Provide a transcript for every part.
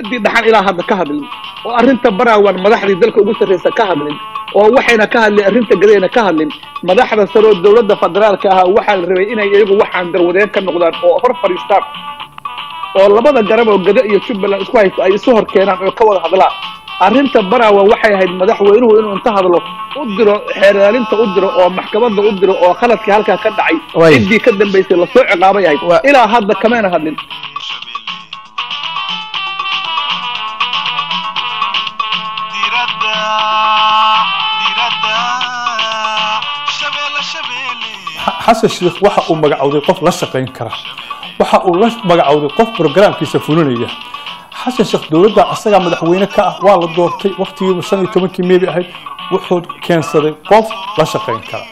dowladdii dhaxan ilaa hadda ka hadlin oo arrinta baraawaan madaxdii dalka ugu sarraysa ka hadlin oo waxayna ka hadlin arrinta gadayna ka hadlin madaxda sare oo dowladda federaalka ahaa waxaa la rabay inay iyagu waxaan darwadeen ka noqdaan oo hor fadhiistaan oo labada garab oo gado iyo jubbaland isku haysto ay isu hor keenaan oo ka wada hadlaan arrinta baraawa waxay ahayd madaxweynuhu inuu inta hadlo u diro xeeraalinta u diro oo maxkamadda u diro oo khaladkii halkaa ka dhacay Way. ciddii ka dambaysay lasoo ciqaabay ahayd Wa- ilaa hadda kamayna hadlin diradda diradda shabeelle shabeelle xasan sheikh waxa uu magacowday qof la shaqayn kara waxa uu la magacowday qof programkiisa fulinaya xasan sheekh dowladda asagaa madaxweyne ka ah waa la doortay waqtigiiba shan iyo tobankii meebi ahayd wuxuu keensaday qof la shaqayn kara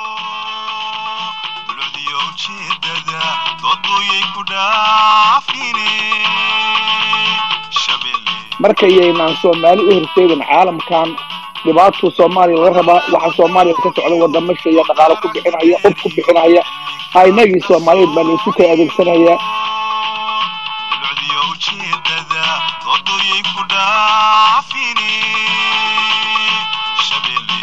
bulcdiyo ujeedada doodooyay ku dhaafine shabeelle markayaynaan soomaali u horseedin caalamkan dhibaatuu soomaaliya laga rabaa waxa soomaaliya ka socda wadamasha iyo dhaqaalo ku bixinaya qof ku bixinaya ha inagii soomaaliyeed baa laysu kala adeegsanayaa bulcdiyo ujeedada doodooyay ku dhaafine shabeelle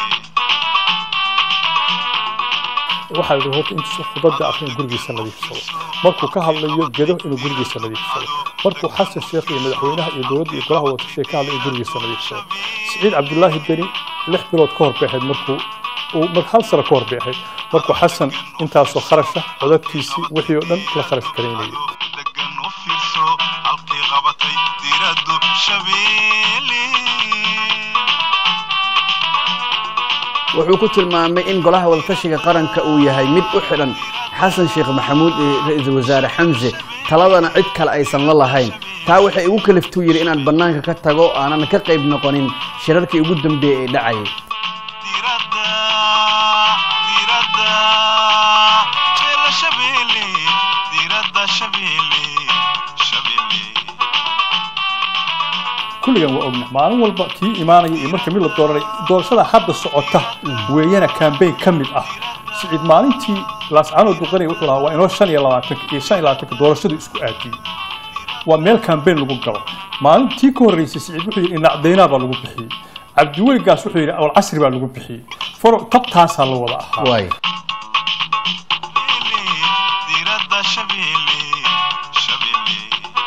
waxaa yidhi horta intuusan khudadda akrin gurigiisa nadiifsado markuu ka hadlayo gedo inuu gurigiisa nadiifsado markuu xasan sheekh iyo madaxweynaha iyo dowladda iyo golaha watashiga ka hadlay inuu gurigiisa nadiifsado siciid cabdullaahi beni lix bilood ka hor bay ahayd markuu uu mar hal sano ka hor bay ahayd markuu xasan intaasoo kharasha codadkiisii wixii oo dhan la kharash garaynayay degan u fiirso halkay qabatay diraddu shabeelle wuxuu ku tilmaamay in golaha wadatashiga qaranka uu yahay mid u xidhan xasan sheekh maxamuud iyo ra-iisul wasaare xamse taladana cid kale aysan la lahayn taa waxay igu kaliftuu yidhi inaan bannaanka ka tago aanan ka qayb noqonin shirarkii ugu dambeeyey ee dhacayay diradda diradda jeella shabeelle diradda shabeelle shabeelle kulligan waa ogna maalin walba kii imaanaya iyo marka mid la dooranay doorashada hadda socota weeyana kambeyn ka mid ah siciid maalintii laascaanood duqanaya wuxuu lahaa waa inoo shan iyo labaatanka iyo shan iyo labaatanka doorashadu isku aadiyey waa meel kambeyn lagu galo maalintii ka horreysay siciid wuxuu yidhi inacdaynaa baa lagu bixiyey cabdiweligaas wuxuu yidhi awal casri baa lagu bixiyey faro tabtaasaa la wada ahaa waay diradda shabeelle shabeelle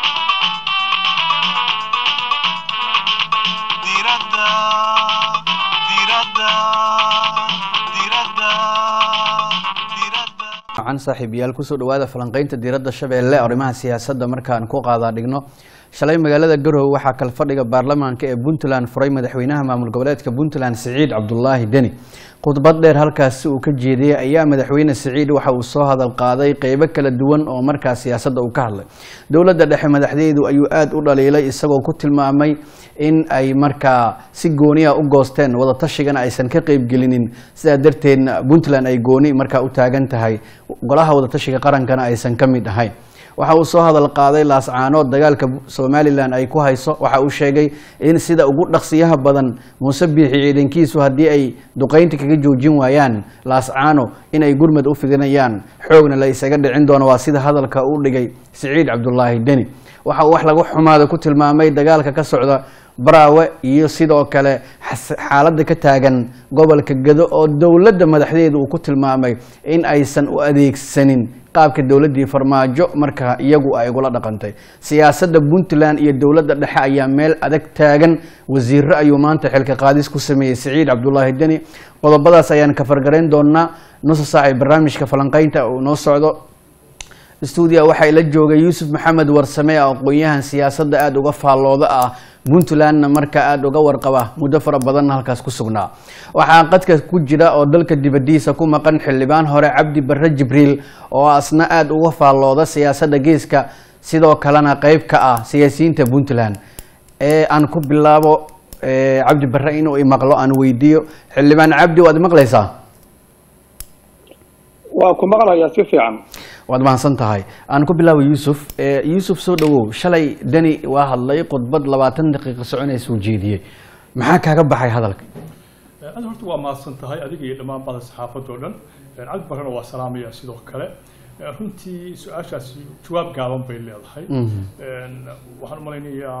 diradda diradda diradda diradda wacan saaxiibayaal kusoo dhawaada falanqaynta diiradda shabeelle arrimaha siyaasadda markaan ku qaadaa dhigno shalay magaalada garowe waxaa kalfadhiga baarlamaanka ee puntland furay madaxweynaha maamul goboleedka puntland siciid cabdulaahi deni khudbad dheer halkaasi uu ka jeediyey ayaa madaxweyne siciid waxa uu soo hadal qaaday qeybo kala duwan oo markaas siyaasadda uu ka hadlay dowladda dhexe madaxdeedu ayuu aada u dhaliilay isagoo ku tilmaamay in ay markaa si gooniya u goosteen wadatashigan aysan ka qeybgelinin sidaa darteedna puntland ay gooni markaa u taagan tahay golaha wadatashiga qarankana aysan ka mid ahayn waxa uu soo hadal qaaday laascaanood dagaalka somalilan ay ku hayso waxa uu sheegay in sida ugu dhaqsiyaha badan muuse biixi ciidankiisu haddii ay duqaynta kaga joojin waayaan laascaano inay gurmad u fidinayaan xoogna la isaga dhicin doono waa sida hadalka u dhigay siciid cabdulaahi deni waxa uu wax lagu xumaada ku tilmaamay dagaalka ka socda baraawe iyo sidoo kale xas- xaaladda ka taagan gobolka gado oo dowladda madaxdeedu uu ku tilmaamay in aysan u adeegsanin qaabka dowladdii farmaajo markaa iyagu ay ugula dhaqantay siyaasadda puntland iyo dowladda dhexe ayaa meel adag taagan wasiiro ayuu maanta xilka qaadis ku sameeyey siciid cabdulaahi deni qodobadaas ayaan ka fargarayn doonaa nusa saac ee barnaamijka falanqaynta uu noo socdo stuudia waxaa la joogay yuusuf maxamed warsame oo aqoon-yahan siyaasadda aada uga faallooda ah puntlandna markaa aada uga warqaba muddo fara badanna halkaas ku sugnaa waxaa qadka ku jira oo dalka dibadiisa ku maqan xildhibaan hore cabdi barre jibriil oo asna aada uga faallooda siyaasadda geeska sidoo kalena qeyb ka ah siyaasiyiinta puntland ee aan ku bilaabo eh, cabdi barre inuu imaqlo aan weydiiyo xildhibaan cabdi waad maqlaysaa waa ku maqlayaa si fiican waad mahadsan tahay aan ku bilaabo yuusuf Eh, yuusuf soo dhawow shalay deni waa hadlay khudbad labaatan daqiiqo soconaysa uu jeediyey maxaa kaaga baxay hadalka aad horta waa mahadsan tahay adiga iyo dhammaan bada saxaafadda oo dhan cabdi barrena waa salaamaya sidoo kale Eh, runtii su-aashaasi jawaab gaaban bay leedahay Een, waxaan u malaynayaa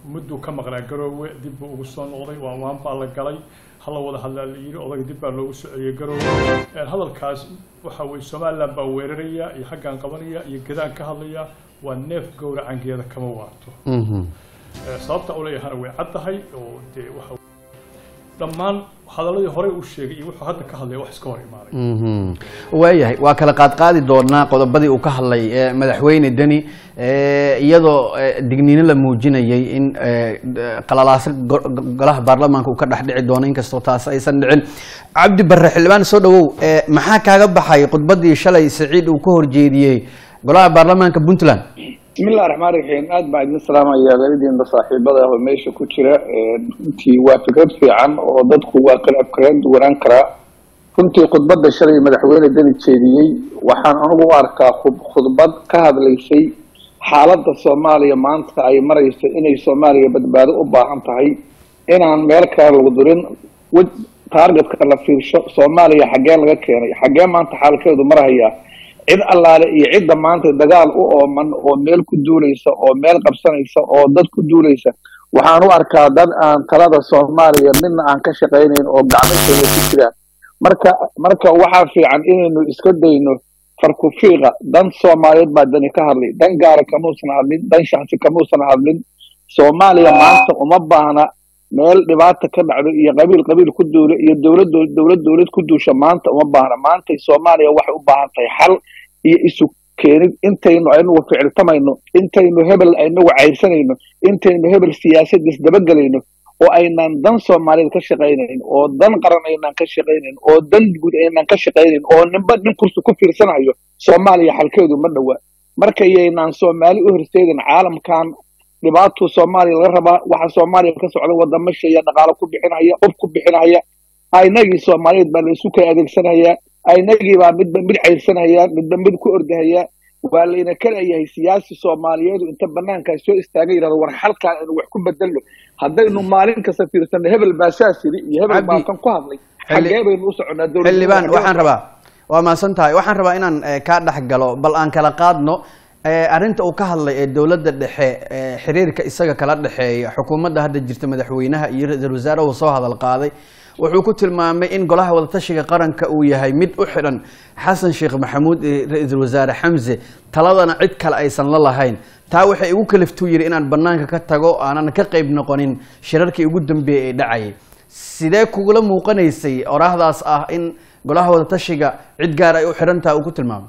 mudduu ka maqnaa garoowe dib buu ugu soo noqday waa waan baa la galay hala wada hadlaa la yidhi odaga dib baa loogu soo celiyey garoowe Een, hadalkaas waxa weye somaliland baa weeraraya iyo xaggaan qabanaya iyo gadaan ka hadlaya waa neef gowracangeeda kama waato Mhm. Ee, sababta u leeyahana way caddahay oo dee waxa dhammaan hadaladii horey u sheegay iyo wuxuu hadda ka hadlaya wax iska hor imaanay Mhm. waayahay waa kala qaadqaadi doonaa qodobadii uu ka hadlay ee, madaxweyne deni ee, iyadoo ee, digniino la muujinayay in ee, d- qalalaasa go- go- golaha baarlamaanka uu ka dhex dhici doono inkastoo taas aysan dhicin cabdi barre xildhibaan soo dhawow ee, maxaa kaaga baxay khudbadii shalay saciid uu ka horjeediyey golaha baarlamaanka puntland bismillahi raxmaan raxiim aad baan idin salaamaya qaridiinba saaxiibada ah oo meesha ku jira runtii waa fikrad fiican oo dadku waa kala afkareen duwanaan karaa runtii khudbadda shalay madaxweyne deni jeediyey waxaan anigu u arkaa khud- khudbad ka hadlaysay xaaladda soomaaliya maanta ay marayso inay soomaaliya badbaado u baahan tahay inaan meel kale lagu durin wej taargetka la fiirsho soomaaliya xaggee laga keenay xaggee maanta xaalkeedu marahayaa cid allaale iyo cidda maanta dagaal u ooman oo meel ku duulaysa oo meel qabsanaysa oo dad ku duulaysa waxaan u arkaa dad aan talada soomaaliya midna aan ka shaqaynayn oo gacmashooda ku jiraan marka marka waxaa fiican inaynu iska dayno farkufiiqa dan soomaaliyeed baa dani ka hadlay dan gaara kamuusan hadlin dan shaksi kamuusan hadlin soomaaliya maanta uma baahna meel dhibaata ka dhacdo iyo qabiil qabiil ku duulo iyo dowlad dowlad dowlad ku duusha maanta uma baahna maantay soomaaliya waxay u baahan tahay xal iyo isu keenid intaynu aynugu ficiltamayno intaynu hebel aynugu cayrsanayno intaynu hebel siyaasad isdabagelayno oo aynan dan soomaaliyeed ka shaqaynayn oo dan qaran aynan ka shaqaynayn oo dan guud aynan ka shaqaynayn oo ninba nin kursi ku fiirsanayo soomaaliya xalkeedu ma dhowa marka yaynaan soomaali u horseedin caalamkan dhibaatuu soomaaliya laga rabaa waxa soomaaliya ka socda wadamo sheeya dhaqaalo ku bixinaya qof ku bixinaya aynagii soomaaliyeed baa la isu kala adeegsanaya aynagii baa midba mid cayrsanaya midba mid ku ordahaya waa layna kalayahay siyaasi soomaaliyeedu inta banaankaa soo istaaga yidhahdo war xalkaan aynu wax ku bedelno haddaynu maalin kasta fiirsano hebel baa saas yidhi iyo hebel baa Cabdi, kan ku hadlay xilli- xaggee baynu u soconaa dowladnimada xildhibaan xaggee waxaan rabaa waa mahadsan tahay waxaan rabaa inaan eh, kaa dhex galo bal aan kala qaadno eh, arrinta uu ka hadlay ee dowladda dhexe eh, xiriirka isaga kala dhexeeya xukuumadda hadda jirta madaxweynaha iyo ra-iisul wasaare uu soo hadal qaaday wuxuu ku tilmaamay in golaha wadatashiga qaranka uu yahay mid u xidhan xasan sheekh maxamuud iyo ra-iisul wasaare xamse taladana cid kale aysan la lahayn taa waxay igu kaliftuu yidhi inaan banaanka ka tago aanan ka qayb noqonin shirarkii ugu dambeeyey ee dhacayay sidee kugula muuqanaysay oraahdaas ah in golaha wadatashiga cid gaar ay u xidhan taha uu ku tilmaamay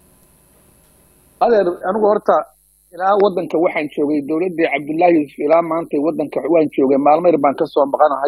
adeer anigu horta ilaa wadanka waxaan joogay dowladdii cabdullaahi yuusuf ilaa maanta wadanka waan joogay maalmo yar baan kasoo maqanahay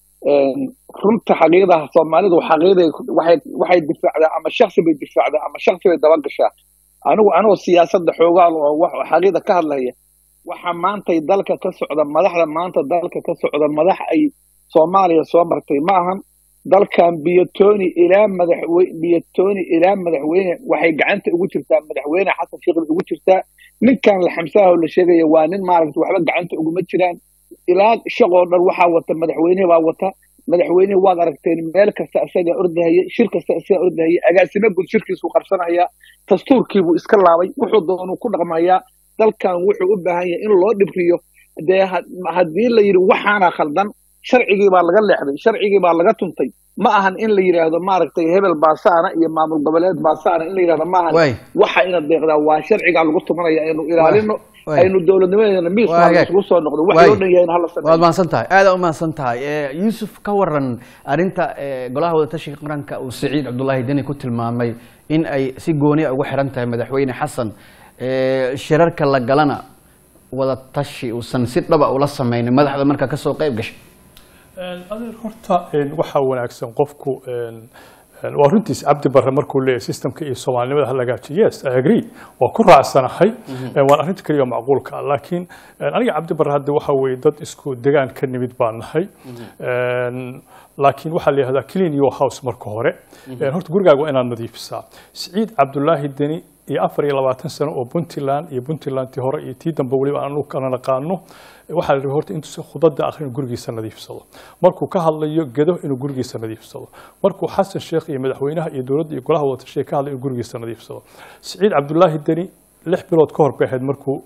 runta xaqiiqdaha soomaalidu xaqiiqday waxay waxay difaacdaa ama shaksi bay difaacdaa ama shaksi bay dabagashaa anigu anigoo siyaasadda xoogaal oo wax xaqiiqda ka hadlaya waxa maantay dalka ka socda madaxda maanta dalka ka socda madax ay soomaaliya soo martay ma ahan dalkan biyotoni ilaa madaxweyne biyotoni ilaa madaxweyne waxay gacanta ugu jirtaa madaxweyne xasan sheekh ugu jirtaa ninkan la xamsaha oo la sheegaya waa nin maaragta waxba gacanta uguma jiraan ilaa shaqoo dhan waxaa wata madaxweyne baa wata madaxweyne waad aragteen meel kasta isagaa ordahaya shir kasta isagaa ordahaya agaasimo guud shirkiisuu qabsanaya dastuurkiibuu iska laabay wuxuu doonuu ku dhaqmayaa dalkan wuxuu u baahan yahay in loo dhibriyo dee ha- haddii la yidhi waxaana khaldan sharcigii baa laga leexday sharcigii baa laga tuntay ma ahan in la yidhaahdo maaragtay hebel baasaana iyo maamul goboleed baasaana in la yidhahdo ma ahan Waay. waxa ina deeqdaa waa sharcigaa lagu tumanaya aynu ilaalino Waay. aynu dowladnimadeena miis Waa hagaag. isugu soo noqdo wax Waay. loo dhan yahay in hala waad sameeyo mahadsan tahay aada u mahadsan tahay Eh, yuusuf ka waran arrinta eh, golaha wadatashiga qaranka uu saciid cabdullaahi deni ku tilmaamay in ay si gooni a ugu xiran tahay madaxweyne xasan Eh, shirarka la galana wadatashi uusan si dhaba ula sameynin madaxda marka kasoo qayb gashay adeer horta een, waxaa wanaagsan qofku een, een, waa runtiis cabdi barre markuu leeyahay systemka iyo soomaalinimada ha lagaajiyo yes i agree waa ku raacsanahay Een, waan arrinta keliya macquulka ah laakiin een, aniga cabdi barre hadda waxa weeye dad isku degaan ka nimid baan nahay Een, laakiin waxaa la yihahdaa clean your house marka hore Een, horta gurigaaga waa inaad nadiifisaa siciid cabdulaahi deni iyo afar iyo labaatan sano oo puntland iyo puntlandtii hore iyo tii dambe weliba aanu kala naqaano waxaa la rabay horta intuusan khudada akhrin gurigiisa nadiifsado markuu ka hadlayo gedo inuu gurigiisa nadiifsado markuu xasan sheekh iyo madaxweynaha iyo dowladda iyo golaha wadatashiga ka hadlayo inuu gurigiisa nadiifsado siciid cabdulaahi deni lix bilood ka hor bay ahayd markuu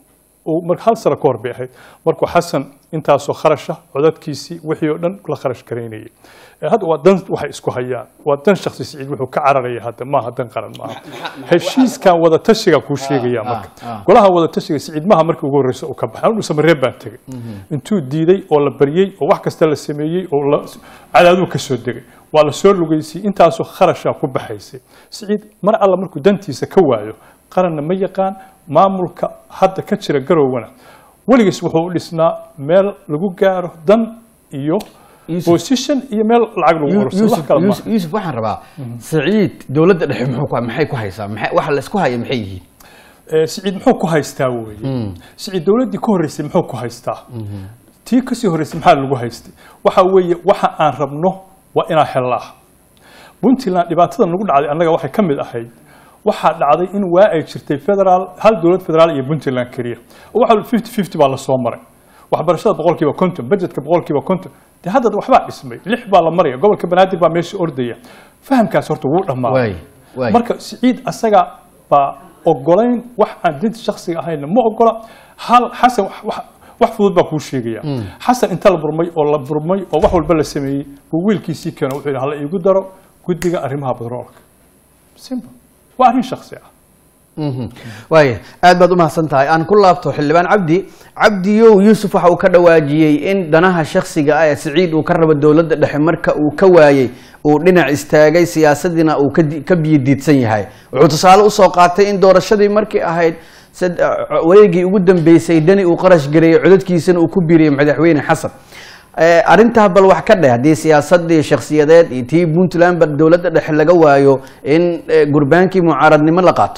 uu mar hal sano ka hor bay ahayd markuu xasan intaasoo kharasha codadkiisii wixii oo dhan la kharash garaynayay Eh, hadda waa dan waxay isku hayaan waa dan shakhsi siciid wuxuu ka cararaya hadda maaha dan qaran maaha heshiiskan wada tashiga kuu sheegaya marka ah. golaha wada tashiga siciid maaha markii ugu horreysa uu ka baxay anu samaree baan tegey intuu diiday oo la baryey oo wax kasta la sameeyey oo la cadaaduu ka soo degay waa la soo lugeysiyey intaasoo kharashaa ku baxaysay siciid mar alla markuu dantiisa ka waayo qaranna ma yaqaan maamulka hadda ka jira garowana weligiis wuxuu u dhisnaa meel lagu gaaro dan iyo Yusuf. position iyo meel lacag lagu urursado wax yuusuf kale maaha yuusuf- yuusuf waxaan rabaa saciid dowladda dhexe muxuu ku maxay ku haysaa maxay waxa la isku haya maxay yihiin Eh, siciid muxuu ku haystaa weeye siciid dowladdii ka horreysay muxuu ku haystaa tii kasii horreysay maxaa lagu haystay waxa weeye waxa aan rabno waa inaan hellaa puntland dhibaatada nagu dhacday annaga waxay ka mid ahayd waxaa dhacday in waa ay jirtay federaal hal dowlad federaal iyo puntland keliya oo waxa fifty fifty baa lasoo maray waxbarashada boqolkiiba konton budgetka boqolkiiba konton dee hadda waxbaa dhismay lix baa la maraya gobolka banaadir baa meesha ordaya fahamkaas horta wuu dhammaaday waay waay marka siciid asaga baa ogolayn wax aan dinta shaksiga ahayna ma ogola hal xasan wax- wax- wax fudud baa kuu sheegaya xasan inta la burmay oo la burmay oo wax walba la sameeyey buu wiilkiisii keeno wuxuu yidhi hala iigu daro guddiga arrimaha batroolka simple waa arrin shaksi ah Mhm. waaya aad baad u mahadsan tahay aan ku laabto xildhibaan cabdi cabdiyow yuusuf waxa uu ka dhawaajiyey in danaha shakhsiga ah ee siciid uu ka rabo dowladda dhexe marka uu ka waayey uu dhinac istaagay siyaasadiina uu ka di- ka biyodiidsan yahay wuxuu tusaale usoo qaatay in doorashadii markii ahayd sad- wareegii ugu dambeysay dani uu qarash gareeyey codadkiisana uu ku biiriyey madaxweyne xasan Eh, arrintaa bal wax ka dheh haddii siyaasadii shakhsiyadeed iyo tii puntland ba dowladda dhexe laga waayo in eh, gurbaankii mucaaradnimo la qaato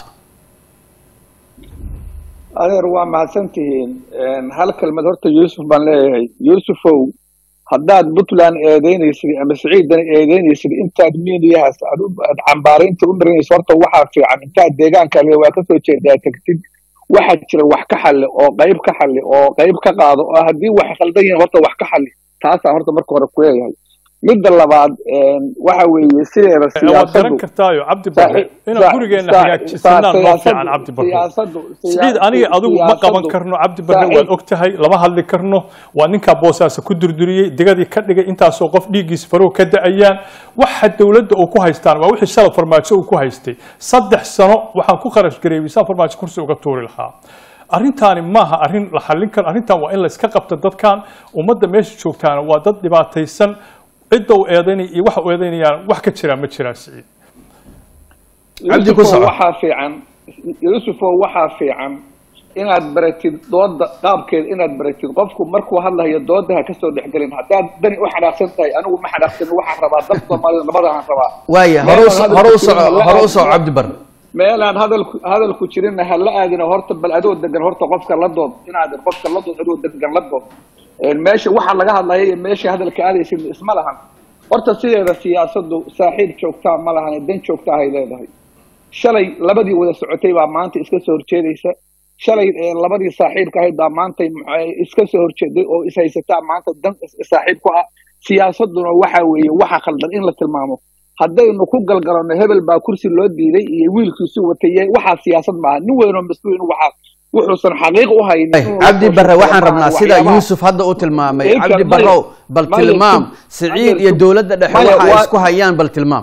adeer waa mahadsantihiin hal kelmad horta yuusuf baan leeyahay yuusufow haddaad puntland eedeynaysid ama siciidana eedeynaysid intaad miidiyahaas aad u- aad cambaaraynta u marinayso horta waxaa fiican intaad deegaanka le waa kasoo jeedaa tagtid waxaa jira wax ka xalli oo qayb ka xalli oo qayb ka qaado oo haddii wax khaldan yihiin horta wax ka xalli taasaan horta marka hore ku leeyahay midda labaad waxa weeye sideeda waad siyaasadu garan kartaayo cabdi barre inaan gurigeena hagaajisanaan noo fiican cabdi barre siciid aniga adigu ma qaban karno cabdi barre waad og tahay lama hadli karno waa ninkaa boosaasa ku durduriyey digadii ka dhigay intaasoo qof dhiiggiisa faruhu ka da'ayaan waxa dowladda uu ku haystaan waa wixii shala farmaajo uu ku haystay saddex sano waxaan ku kharash gareeyey saa farmaajo kursi uga tuuri lahaa arrintaani maaha arrin la xallin karo arrintan waa in la iska qabto dadkan ummadda meesha joogtaana waa dad dhibaataysan cidda u eedaynaya iyo waxa u eedaynayaan wax ka jiraa ma jiraan siciid Cabdi ku yuusufo soco. waxaa fiican yuusufo waxaa fiican inaad baratid dooda qaabkeed inaad baratid qofku markuu hadlayo dooda ha kasoo dhexgelin haddaad dani u xanaaqsan tahay anigu ma xanaaqsan waxaan rabaa dad soomaalida nabadaan rabaa waaya hore u so- hore u soco hore u soco cabdi barre meelaan hadalku hadalku jirinna ha la aadina horta bal adoo degan horta qofka la dood inaadan qofka la dood adoo degan la dood Een, meesha waxa laga hadlaya iyo meesha hadalka aadaysid isma lahan horta sideeda siyaasadu saaxiib joogtaa ma lahan dan joogtaa hay leedahay shalay labadii wada socotay baa maanta iska soo horjeedaysa shalay ee, labadii saaxiibka ahayd baa maanta maxay iska soo horjeeday oo is haysataa maanta dan is- saaxiib ku ah siyaasaduna waxa weeye waxa khaldan in la tilmaamo haddaynu ku galgalano hebel baa kursi loo diiday iyo wiilkiisu watay waxaa siyaasad maaha nin weynoo mas-uul in waxaa wuxuusan xaqiiq u haynin Ay, inuu la cabdi soo barre sheego waxaan maaha rabnaa sida waxyaabaha- yuusuf hadda u tilmaamay Ilka, cabdi maya- barrow bal maya tilmaam sug, siciid maya iyo sug. dowladda dhexe Maya, waxa ay waa- isku hayaan bal tilmaam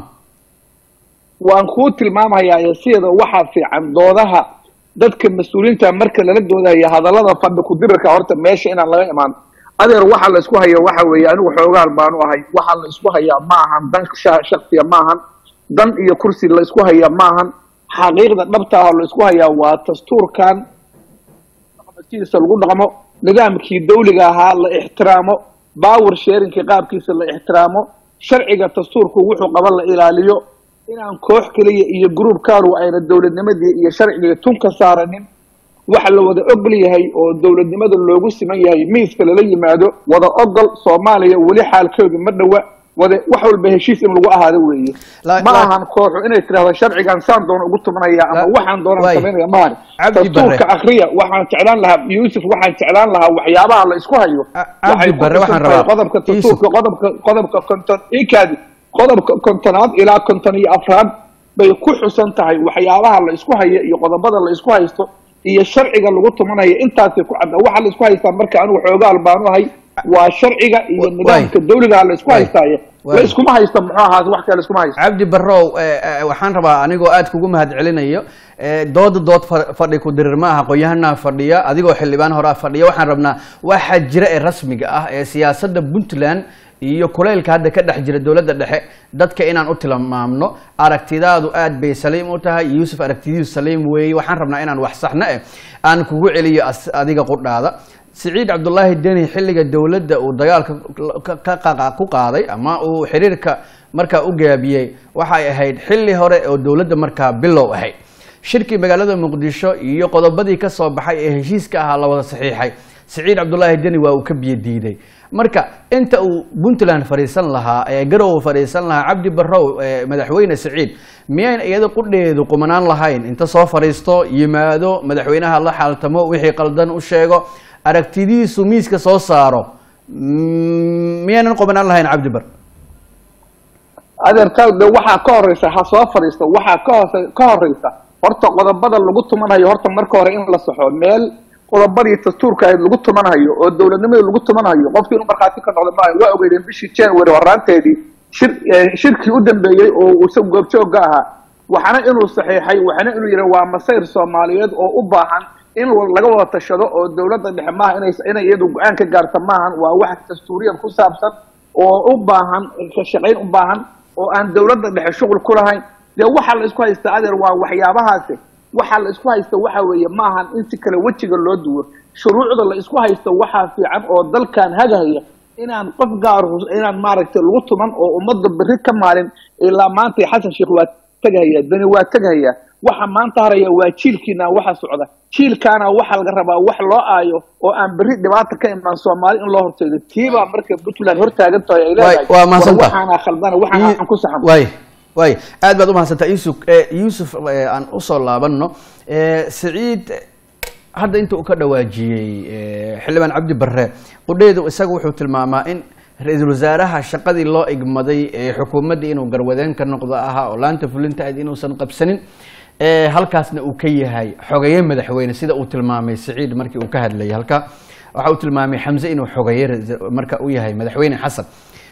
waan kuu tilmaamayaa sida waxaa fiican doodaha dadka mas-uuliyiinta marka lala doodaya hadallada fadhi ku-dirirka horta meesha inaan laga imaan adeer waxa la isku haya waxa weeye anigu xoogaal baanu ahay waxa la isku hayaa ma ahan dan sha- shaksiya ma ahan dan iyo kursi la isku hayaa ma ahan xaqiiqda dhabta ah la isku hayaa waa dastuurkan sidiisa lagu dhaqmo nidaamkii dawliga ahaa la ixtiraamo power sharingkii qaabkiisa la ixtiraamo sharciga dastuurku wuxuu qaba la ilaaliyo inaan koox keliya iyo group kaalu ayna dowladnimadii iyo sharcigii tun ka saaranin waxa la wada ogol yahay oo dowladnimada loogu siman yahay miiska lala yimaado wada ogol soomaaliya weli xaalkeedu ma dhowa wada wax walba heshiis in lagu ahaado weeye La- ma la- ahan kooxu inay tirahdo sharcigan saan doono ugu tumanaya ama La- waxaan doonaan waay. samaynaya maahan Cabdi dastuurka Barre. akriya waxaan jeclaan lahaa yuusuf waxaan jeclaan lahaa waxyaabaha la isku hayo A- Cabdi waxay ku Barre, waxaan xusan tahay rabaa. qodobka Yuusuf. dastuurka qodobka qodobka konton ikaadi qodobka kontonaad ilaa konton iyo afraad bay ku xusan tahay waxyaabaha la isku hayo iyo qodobada la isku haysto iyo sharciga lagu tumanayo intaasay ku cadda waxaa la isku haystaa marka anigu xoogaal baanu ahay waa sharciga iyo Wa- nidaamka waay. dawliga la isku Waay. haystaaye Waay. la iskuma haysto muxuu ahaa wax kale iskuma haysto cabdi barrow eh, eh, waxaan rabaa anigoo aad kugu mahad celinayo eh, dooda dood fa- fadhi ku dirir ma aha qoyahanaa fadhiya adigoo xildhibaan horaa fadhiya waxaan rabnaa waxaa jira ee rasmiga ah ee siyaasadda puntland iyo kuleylka hadda ka dhex jira dowladda dhexe dadka inaan u tilmaamno aragtidaadu aad bay saliim u tahay yuusuf aragtidiisu saliim weeye waxaan rabnaa inaan wax saxno eh aan kugu celiyo as- adiga qudhaada siciid cabdulaahi deni xilliga dowladda uu dagaalka ka- ka- ka- ku qaaday ama uu xiriirka markaa u gaabiyey waxay ahayd xilli hore oo dowladda markaa bilow ahayd shirkii magaalada muqdisho iyo qodobadii ka soo baxay ee heshiiska ahaa la wada saxiixay siciid cabdulaahi deni waa uu ka biyo diiday marka inta uu puntland fadhiisan lahaa ee garowe fadhiisan lahaa cabdi barrow ee madaxweyne siciid miyayn iyada qudheedu qumanaan lahayn inta soo fadhiisto yimaado madaxweynaha la xaaltamo wixii qaldan u sheego aragtidiisu miiska soo saaro mm, miyaynan qumanaan lahayn cabdi bar adeerkaa de waxaa ka horeysa ha soo fadhiisto waxaa ka hoose ka horeysa horta qodobada lagu tumanayo horta marka hore in la saxo meel qodobadii dastuurka ahayd lagu tumanayo oo dowladnimadii lagu tumanayo qofkii inuu markhaati ka noqdo maayo waa ogeydeen bishii january horaanteedii shir eh, shirkii u dambeeyey oo uu isagu goobjoogga ahaa waxana inuu saxiixay waxana inuu yidhi waa masayr soomaaliyeed oo u baahan in laga wada tashado oo dowladda dhexe maaha inay inay iyadu go-aan ka gaarta maahan waa wax dastuuriyan ku saabsan oo u baahan ka shaqayn u baahan oo aan dowladda dhexe shuqul ku lahayn dee waxaa la isku haystaa adeer waa waxyaabahaasi waxaa la isku haysta waxa weeye maahan in si kale wejiga loo duwo shuruucda la isku haysto waxaa fiican oo dalkan hagahaya inaan qof gaar hus- inaan maaragtay lagu tuman oo ummadda berri ka maalin ilaa maanta xasan sheekh waa tegahaya dani waa tegahaya waxa maanta haraya waa jiilkiina waxa socda jiilkaana waxa laga rabaa wax loo aayo oo aan berri dhibaata ka imaan soomaali in loo horteedo tiibaa marka puntland hortaagan tahay ay leedahay waa mahadsantahay. war waxaana khaldana waxaana aan ku saxan waay waay aad baad umahadsantaa yusuf eh, yuusuf eh, aan usoo laabanno Eh, siciid hadda inta uu ka dhawaajiyey eh, xildhibaan cabdi barre qudheedu isaga wuxuu tilmaamaa in ra-iisul wasaaraha shaqadii loo igmaday ee xukuumaddii inuu garwadeen ka noqdo ahaa oo laanta fulinta ahayd inuusan qabsanin Eh, halkaasna uu ka yahay xogeeye madaxweyne sida uu tilmaamay siciid markii uu ka hadlayay halka waxa uu tilmaamay xamse inuu xogeeye ra- marka u yahay madaxweyne xasan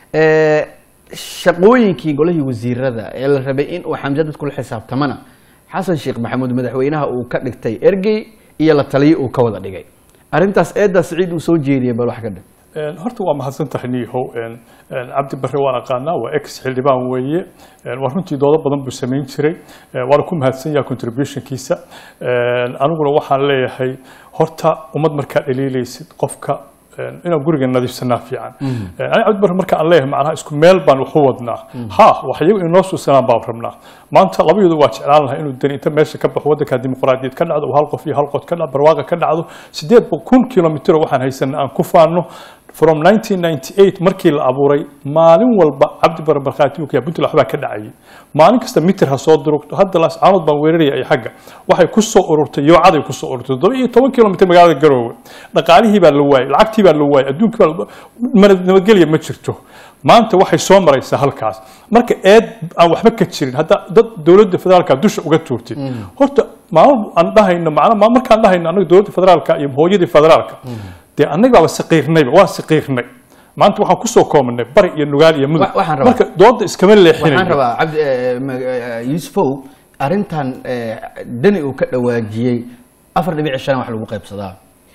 Eh, shaqooyinkii golihii wasiirada ee la rabay in uu xamse dadku la xisaabtamana xasan sheekh maxamuud madaxweynaha uu ka dhigtay ergey iyo la taliyo uu ka wada dhigay arrintaas eedda siciid uu soo jeediyay bal wax ka dhig Een, horta waa mahadsan tahay niihow Een, een, cabdi barre waan aqaanaa waa ex xildhibaan weeye Een, waa runtii doodo badan buu samayn jiray Een, waana ku mahadsan yahay contributionkiisa Een, aniguna waxaan leeyahay horta ummad markaa dhaliilaysid qofka een, inaan guriga nadiifsanaa fiican Een, ani cabdi barre marka aan leeyahay macnaha isku meel baan wax u wadnaa ha wax iyagu inoo suusanaan baan rabnaa maanta labayadu waa jeclaan lahaa inuu dani inta meesha ka baxo waddanka dimuqraadiyad ka dhacdo oo hal qof iyo hal qod ka dhacdo barwaaqa ka dhacdo sideed kun kilomitr waxaan haysanaa aan ku faano from 1998 markii la abuuray maalin walba cabdi bare barkhaati uu ka yahay puntland waxbaa ka dhacayay maalin kasta mitir ha soo durugto hadda laas caanood baan weeraraya ay xagga waxay ku soo ururtay yoocaday ku soo ururtay toddoba iyo toban kilomitr magaalada garoowe dhaqaalihii baa la waayey lacagtii baa la waayey adduunkii baa la- mana- nabadgelya ma jirto maanta waxay soo maraysaa halkaas marka eed aan waxba ka jirin hadda dad dowladda federaalka dusha uga tuurtid horta maalin aan dhahayno macna ma- markaan dhahayno anaga dowladda federaalka iyo hooyadii federaalka dee annaga baaba saqiirnayba waa saqiirnay maanta waxaan kusoo koobanay bari iyo nugaal iyo mudug Wa- waxaan rabaa- marka dooda iskama waxaan leexinayo rabaa cabdi eh, ma- eh, yuusufow arrintan eh, dani uu ka dhawaajiyey afar dhibic shan wax lagu qaybsadaa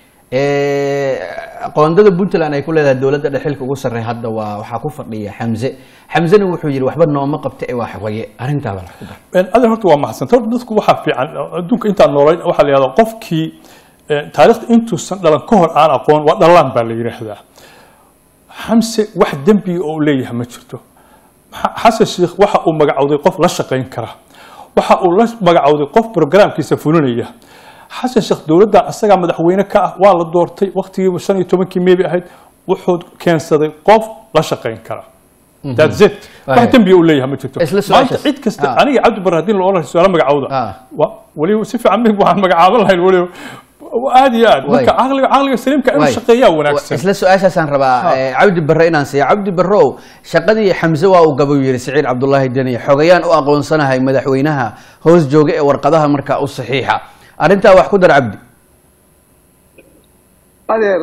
Eh, qoondada puntland ay ku leedahay dowladda dhexilka ugu sarrey hadda waa waxaa ku fadhiya xamse xamsena wuxuu yidhi waxba nooma qabta ee waa xogaye arrintaaba wax ku dar Een, adeer horta waa maxsan horta dadku waxaa fiican adduunka intaan noolayn waxaa la yihahdaa qofkii een, taariikhda intuusan dhalan ka hor aan aqoon waa dhalaan baa la yidhaahdaa xamse wax dembiga oo uu leeyahay ma jirto Xa- xasan sheikh waxa uu magacowday qof la shaqayn kara waxa uu la magacowday qof programkiisa fulinaya xasan sheekh dowladda asagaa madaxweyne ka ah waa la doortay waqtigiiba shan iyo tobankii meebi ahayd wuxuu keensaday qof la shaqayn kara that's it wax Right. dembiga uu leeyahay ma jirto Isla maanta su'aashaas. cid kasta Ah. aniga cabdi barre haddii la odhan su-aalo magacowda Ah. wa weliba si fiican mig waxaan magacaaban lahayn weliba aad iyo aad marka Waay. caqliga caqliga saliimka inuu Waay. shaqeeyaa wanaagsan isla su-aashaasaan rabaa eh, cabdi barre inaan siiya cabdi barrow shaqadii xamse waa uu gabay yidhi siciid cabdulaahi deni xogayaan u aqoonsanahay madaxweynaha hoos jooga ee warqadaha markaa u saxiixa arrintaa wax ku dar cabdi adeer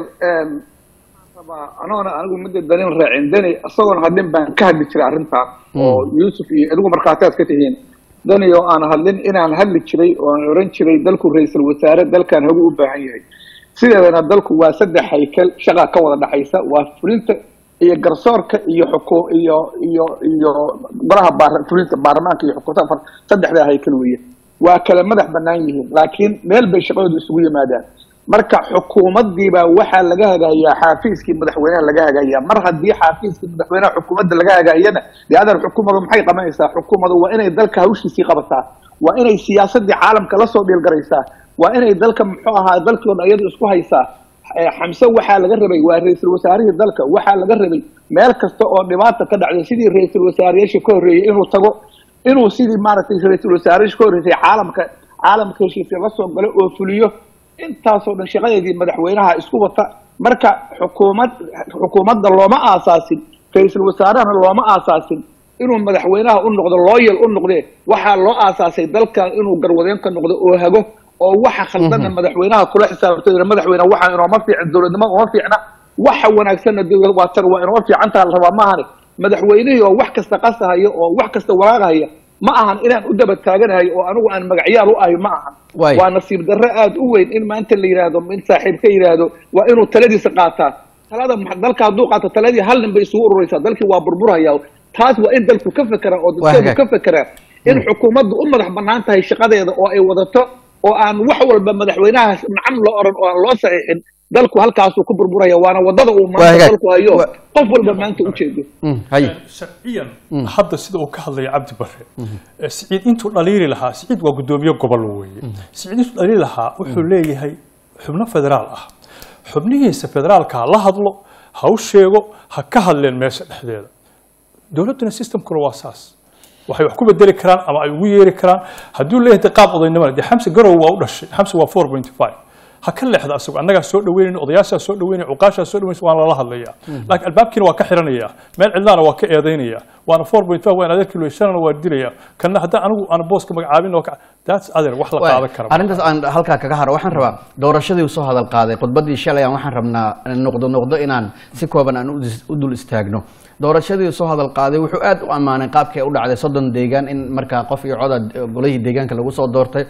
rabaa anoona anigu midda danin raacin dani isagoon hadlin baan ka hadli jiray arrintaas oo yuusuf iyo adigu markhaatiaad ka tihiin dani oo aan hadlin inaan hadli jiray oo aan oran jiray dalku ra-iisul wasaare dalkan hagu u baahan yahay sideedana dalku waa saddex haykel shaqa ka wada dhexaysa waa fulinta iyo garsoorka iyo xuku iyo iyo iyo golaha baar fulinta baarlamaanka iyo xukuumta saddexdaa haykel weeye waa kala madax banaan yihiin laakiin meel bay shaqadooda isugu yimaadaan marka xukuumaddiibaa waxaa laga hagayaa xaafiiskii madaxweynaha laga hagayaa mar haddii xaafiiskii madaxweynaha xukuumadda laga hagaayana dee adan xukuumadu maxay qabanaysaa xukuumadu waa inay dalka hawshiisii qabataa waa inay siyaasadii caalamka lasoo dhiilgaraysaa waa inay dalka muxuu ahaa dalkii o dhan iyadu isku haysaa xamse waxaa laga rabay waa ra-iisul wasaarihii dalka waxaa laga rabay meel kasta oo dhibaata ka dhacday sidii ra-iisul wasaareyaasha ka horreeyey inuu tago inuu sidii maaragtay ra-iisul wasaareyaasha ka horreysay caalamka caalamka heshiisya la soo galo oo fuliyo intaasoo dhan shaqadeedii madaxweynaha isku wata marka xukuumad xukuumadda looma aasaasin ra-iisul wasaarehana looma aasaasin inuu madaxweynaha u noqdo looyal u noqdee waxaa loo aasaasay dalkan inuu garwadeen ka noqdo oo hago oo waxa khaldana madaxweynaha kula xisaabto madaxweyne waxaa inooma fiicin dowladnimo uma fiicna waxa wanaagsanna waa tar waa inooma fiicantaa la rabaa maahane madaxweynihii oo wax kasta qasahaya oo wax kasta waraaqahaya ma ahan inaan u daba taaganahay oo anigu aan magacyaal u ahay ma ahan waa nasiib darro aada u weyn in maanta la yidhaahdo in saaxiib ka yidhaahdo waa inuu taladiisa qaataa talada dalka hadduu qaato taladii hal nin bay isugu ururaysaa dalkii waa burburhaya taas waa in dalku ka fekeraa oo dadkeedu ka fekeraa in xukuumaddu u madax banaan tahay shaqadeeda oo ay wadato oo aan wax walba madaxweynaha nacam loo oran oo aan loo saxiixin dalku halkaasuu ku burburaya waana wadada uu maanta dalku hayo qof walba maanta ujeedo sharciyan hadda sida uu ka hadlaya cabdi bare siciid intuu dhaliili lahaa siciid waa guddoomiye gobol weeye siciid intuu dhaliili lahaa wuxuu leeyahay xubno federaal ah xubnihiisa federaalka ha la hadlo ha u sheego ha ka hadleen meesha dhexdeeda dowladduna systemkuna waa saas waxay wax ku bedeli karaan ama ay ugu yeeri karaan hadduu leeyahay qaab odaynimada dee xamse garow waa u dhashay xamse waa four point five ha ka leexda asagu annagaa soo dhaweynayna odayaashaa soo dhaweynaya cuqaashaa soo dhaweynaysa waan lala hadlayaa laakiin albaabkiina waa ka xiranaya meel cidlaana waa ka eedaynaya waana four point five waan adeerkii loyshanana waa dilaya kana haddaan anigu aan booska magacaabin oo that's adeer wax la qaadan kara arrintaas aan halkaa kaga haro waxaan rabaa doorashadii soo hadal qaaday khudbadii shalay aan waxaan rabnaa noqdo noqdo inaan si kooban aan u dul istaagno doorashadii soo hadal qaaday wuxuu aad u ammaanay qaabkii u dhacday soddon deegaan in markaa qof iyo coda golihii deegaanka lagu soo doortay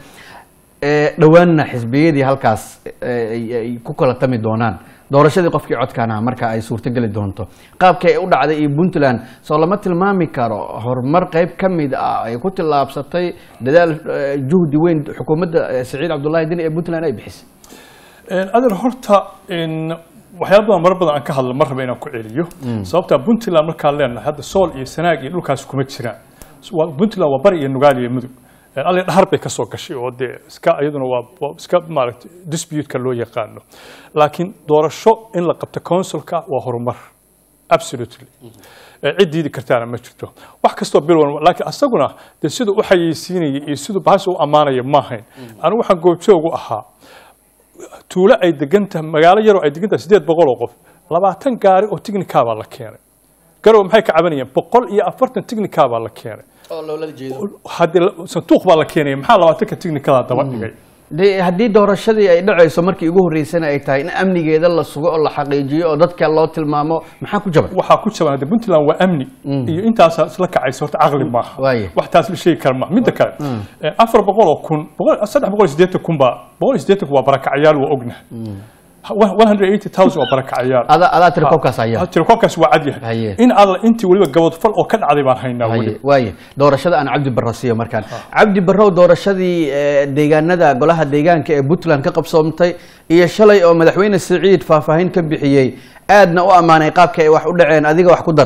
dhowaanna xisbiyadii halkaas ay ku kala tami doonaan doorashadii qofkii codkaana marka ay suurtogeli doonto qaabkii ay u dhacday iyo puntland soo lama tilmaami karo horumar qayb ka mid ah ay ku tillaabsatay dadaal juhdi weyn xukuumadda siciid cabdullahi dini ee puntland ay bixisay adeer horta waxyaala badan marar badan aan ka hadlo mar raba inaan ku celiyo sababtaa puntland markaan leenahay hadda sool iyo sanaag iyo dhulkaas kuma jiraan puntland waa bari iyo nugaal iyo mudug ali dhahar bay ka soo gashay oo dee iska iyaduna waa iska maaragtay dispute-ka loo yaqaano laakiin doorasho in la qabto consulka waa horumar absolutely cid diidi kartaana ma jirto wax kastoo bil walba laakiin asaguna dee siduu u xayeysiinaya iyo siduu bahasha u ammaanaya ma ahayn anigu waxaan goobjoogu ahaa tuulo ay degan tahay magaalo yaroo ay degan tahay sideed boqol oo qof labaatan gaari oo tignika baa la keenay garow maxay ka cabanayaan boqol iyo afartan tignika baa la keenay haddii sanduuq baa la keenaya maxaa labaatanka tignikada daba dhigay de haddii doorashadii ay dhacayso markii ugu horreysana ay tahay in amnigeeda la sugo oo la xaqiijiyo oo dadka loo tilmaamo maxaa ku jaban waxaa ku jaban hadde puntland waa amni iyo intaasaa isla kacaysa horta caqli maaha Waaye. wax taas la sheegi kara maaha midda kale afar boqol oo kun boqol saddex boqol iyo siddeetan kun baa boqol iyo siddeetanku waa barakacyaal waa ognahay one hundred eighty thousand waa barakacyaal adaa adaa tiri koobkaas haya tirakoobkaas waa cad yahay Haye. in alla intii weliba gabadfal oo ka dhacday baan haynaa Haye, weli waaye doorashada aan cabdi barro siiyo markaan cabdi barrow doorashadii eh, deegaanada golaha deegaanka ee puntland ka qabsoomtay iyo shalay oo madaxweyne siciid faahfaahin ka bixiyey aadna u ammaanay qaabka ay wax u dhaceen adiga wax ku dar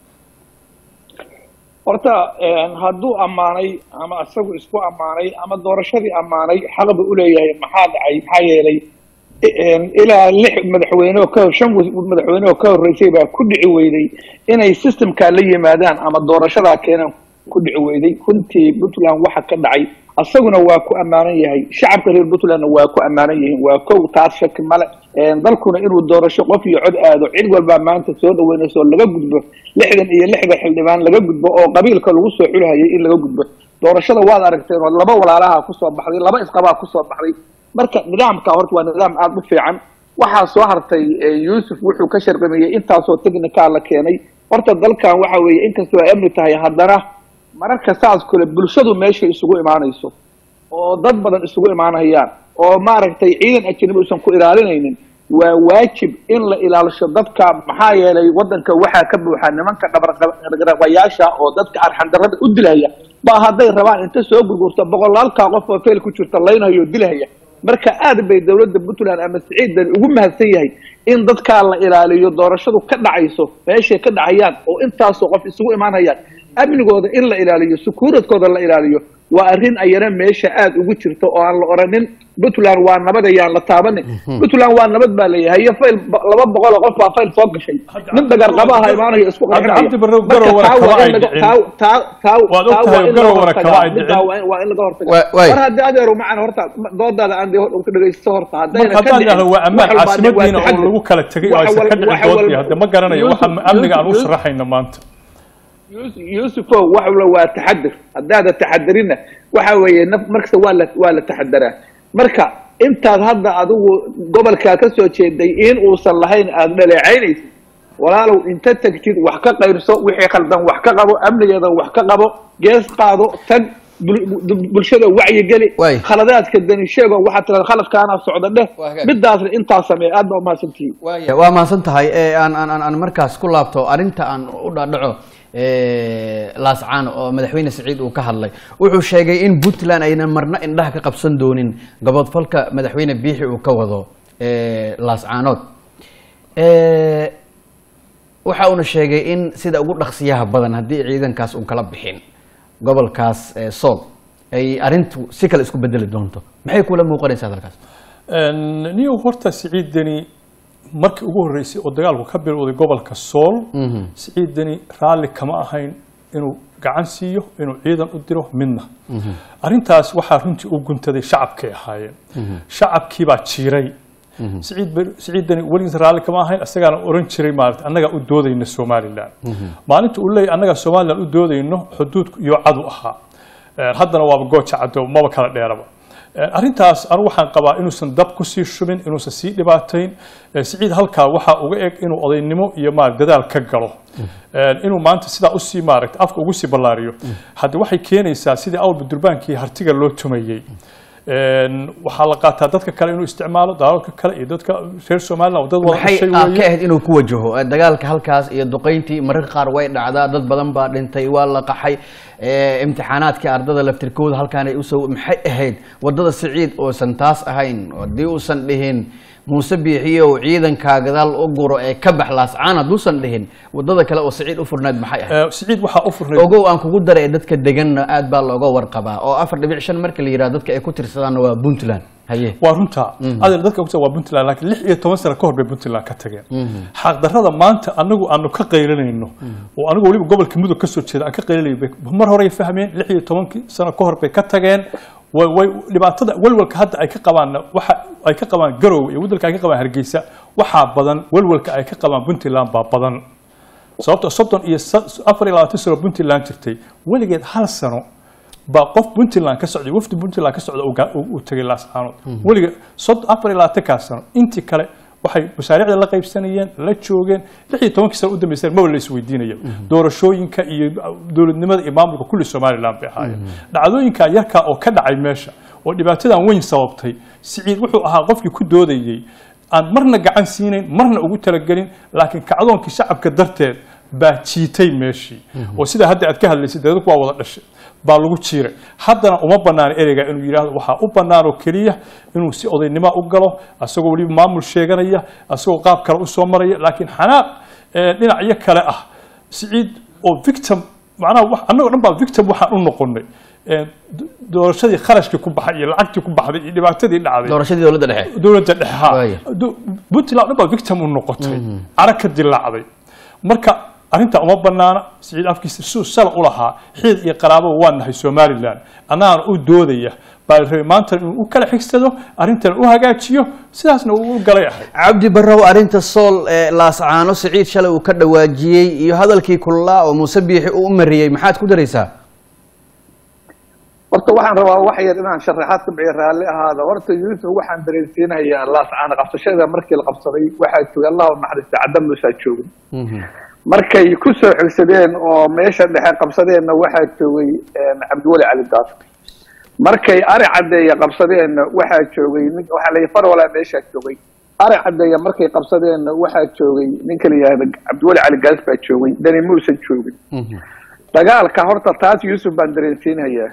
horta hadduu ammaanay ama isagu isku ammaanay ama doorashadii ammaanay xaqbu uleeyahay maxaa dhacay maxaa yeelay ilaa lix madaxweyne oo ka shan madaxweyne oo ka horreysay baa ku dhici weyday inay systemkaa la yimaadaan ama doorashadaa keenaan ku dhici weyday runtii puntland waxa ka dhacay isaguna waa ku ammaanan yahay shacabka reer puntlandna waa ku ammaanan yihiin waa kow taas shaki male dalkuna inuu doorasho qof iyo cod aado cid walbaa maanta soo dhaweynayso oo laga gudbo lixdan iyo lixda xildhibaan laga gudbo oo qabiilka lagu soo xulhayay in laga gudbo doorashada waad aragteen oo laba walaalaha kusoo baxday laba isqabaa kusoo baxday marka nidaamka horta waa nidaam aada u fiican waxaa soo hartay eh, yuusuf wuxuu ka sharqamiyey intaasoo technical la keenay horta dalkan waxa weeye inkastoo ay amni tahay haddana mararka saas kale bulshadu meesha isugu imaanayso oo dad badan isugu imaanayaan oo maaragtay ciidan ajnabi uusan ku ilaalinaynin waa waajib in la ilaalisho dadka maxaa yeelay wadanka waxaa ka buuxa nimanka dhabarqabayaasha oo dadka arxandarrada u dilaya ba hadday rabaan inta soo gurgurta boqolaalkaa qof oo feel ku jirta laynayo dilahaya marka aad bay dowladda puntland ama siciidan ugu mahadsan yahay in dadkaa la ilaaliyo doorashadu ka dhacayso meeshay ka dhacayaan oo intaasoo qof isugu imaanayaan amnigooda in la ilaaliyo sukuuradkooda la ilaaliyo waa arrin ayana meesha aad ugu jirto oo aan la oranin puntland waa nabad ayaan la taabanin puntland waa nabad baa leeyahay iyo fayl ba- laba boqol oo qof baa fayl soo gashay nin dagarqabaha imaanayo isku qarxinaya Cabdi Barrow Marka Garowana taa waa kama in ay laga- dhicin. taa- taa- taa- Waad taa ogtahay waa in laga Garowana hortagaa. kama ay Middaa dhicin. waa in- waa in laga hortagaa. Wa- waay. mar haddii adeeru macana horta doodaada aan dee hor ka dhegaysto horta haddayna marka ka haddaan dhicin, idhahdo waa ammaan wax walba waa caasimadiina oo taxadar. lagu kala tegay oo Waxa aysan ka wal- dhicin waxa doodii wal- hadda ma garanayo waxa Yuusuf- amniga aan u Yuusuf- sharaxayna maanta Yuusuf- yuusufow wax walba waa taxadir haddaada taxadirina waxa weeye naf markasta waa la waa la taxadaraa marka intaad hadda adigu gobolkaa ka soo jeeday in uusan lahayn aada dhaleecaynaysid walaalow inta tegtid wax ka qaybso wixii khaldan wax ka qabo amnigeeda wax ka qabo gees qaado tag bul- bul- bulshada wacyigeli Waay. khaladaadka dani sheego waxaad tiraada khaladkaana socda dheh Waa hagaag. midaasna intaa samee aad baa umahadsantihiin waaya waa mahadsan tahay ee aan aan aan aan markaas ku laabto arrinta aan u dhaadhaco laascaan oo madaxweyne siciid uu ka hadlay wuxuu sheegay in puntland aynan marna indhaha ka qabsan doonin gabodfalka madaxweyne biixi uu ka wado ee, laascaanood Ee, waxa uuna sheegay in sida ugu dhaqsiyaha badan haddii ciidankaas uun kala bixin gobolkaas ee, sool ay arrintu si kale isku bedeli doonto maxay kula muuqanaysaa hadalkaas niyow horta siciidani markii ugu horreysay oo dagaalku ka bilowday gobolka sool siciidani raalli kama ahayn inuu gacan siiyo inuu ciidan u diro midna arrintaas waxaa runtii u guntaday shacabkay ahaayeen shacabkii baa jiiray siciid ber- siciidani weligiis raalli kama ahayn isagaana oran jiray maarata annagaa u doodayna somalilan maalinta uu leeyahy annagaa somalilan u doodayno xuduudku iyo cadu ahaa Eh, haddana waaba gooja caddo maba kala dheeraba Eh, arrintaas anigu waxaan qabaa inuusan dab kusii shubin inuusan sii dhibaatayn Eh, siciid halkaa waxaa uga eg inuu odaynimo iyo maarata dadaal ka galo Eh, inuu maanta sidaa usii maaragta afka ugu sii ballaariyo hadda waxay keenaysaa sidii awalba durbaankii hartiga loo tumayey Een, waxaa la qaataa dadka kale inuu isticmaalo dalalka kale iyo dadka reer somaliland oo dad wada maxay dhashay aad ka weeye ahayd inuu ku wajaho Eh, dagaalka halkaas iyo duqeyntii mararka qaar way dhacdaa dad badan baa dhintay waa la qaxay Eh, imtixaanaadkii ardada laftirkooda halkaan ay usoo maxay ahayd wadada siciid oosan taas ahayn haddii uusan dhihin muuse biixiyow ciidankaa gadaal u guro ee ka bax laascaan hadduusan dhihin wadada kale oo siciid u furnayd maxay ahayd Eh, siciid waxaa u furnay ogow aan kugu daray dadka deganna aad baa looga warqabaa oo afar dhibic shan marka la yidhaha dadka ay ku tirsadaanna waa puntland haye waa runta adel dadka ogta waa puntland laakiin lix iyo toban sano ka hor bay puntland ka tageen xaqdarrada maanta anagu aanu ka qaylinayno oo anigu weliba gobolka mudug ka soo jeeda aan ka qaylinayo bay mar horey fahmeen lix iyo tobankii sano ka hor bay ka tageen way way dhibaatada walwalka hadda ay ka qabaanna waxa ay ka qabaan garowe iyo wadalka ay ka qabaan hargeysa waxaa badan walwalka ay ka qabaan puntland baa badan sababto soddon iyo sa- afar iyo labaatan sano puntland jirtay weligeed hal sano baa qof puntland ka socday wafdi puntland ka socda uu ga- uu uu tegay laascaanood weliga sod afar iyo labaatankaa sano intii kale waxay mashaariicda la qaybsanayeen la joogeen lix iyo tobankii sano u dambeyseen maba la isweydiinayo doorashooyinka iyo dowladnimada iyo maamulka kulli somaliland bay ahaayeen dhacdooyinka yarkaa oo ka dhacay meesha oo dhibaatadan weyn sababtay siciid wuxuu ahaa qofkii ku doodayey aan marna gacan siinayn marna ugu talagelin laakiin kacdoonkii shacabka darteed baa jiitay meeshii oo sida hadda aad ka hadlaysay dee dadku waa wada dhashay baa lagu jiiray haddana uma banaana ereyga inuu yidhaahdo waxaa u bannaan oo keliya inuu si odaynimo u galo asagoo weliba maamul sheeganaya asagoo qaab kale u soo maraya laakiin xanaaq ee, dhinacyo kale ah siciid oo victim macnaha wax- annagoo dhan baa victim waxaan u noqonay Ee, do- doorashadii kharashkii ku baxay iyo lacagtii ku baxday iyo dhibaatadii dhacday doorashadii dowladda dhexe dowladda dhexe Waaya. Du- puntland dhan baa victim u noqotay cara ka dilaacday marka arrintaa uma banaana siciid afkiisa siduu sala u lahaa xiid iyo qaraababa waa nahay somaliland annagana u doodaya baa la rabay maanta inuu u kala xigsado arrintana u hagaajiyo sidaasna uu u galay ahay cabdi barrow arrinta sool ee laascaano siciid shalay uu ka dhawaajiyey iyo hadalkii kulaa oo muuse biixi uu u mariyey maxaad ku daraysaa horta waxaan rabaa wax yar inaan sharaxaad ka bixiyo raalli ahaada horta yuusuf waxaan dareensiinayaa laascaana qabsashada markii la qabsaday waxaa joogay allah u naxariista cadda muusaa joogay markay ku soo xigsadeen oo meesha dhexe qabsadeenna waxaa joogay cabdiweli cali daaf markay ari caddeeya qabsadeenna waxaa joogay nin waxaa la farwalaa meeshaa joogay ari caddeeya markay qabsadeenna waxaa joogay ninka la yihahda cabdiweli cali gaas baa joogay dani muusan joogin dagaalka horta taas yuusuf baan dareensiinayaa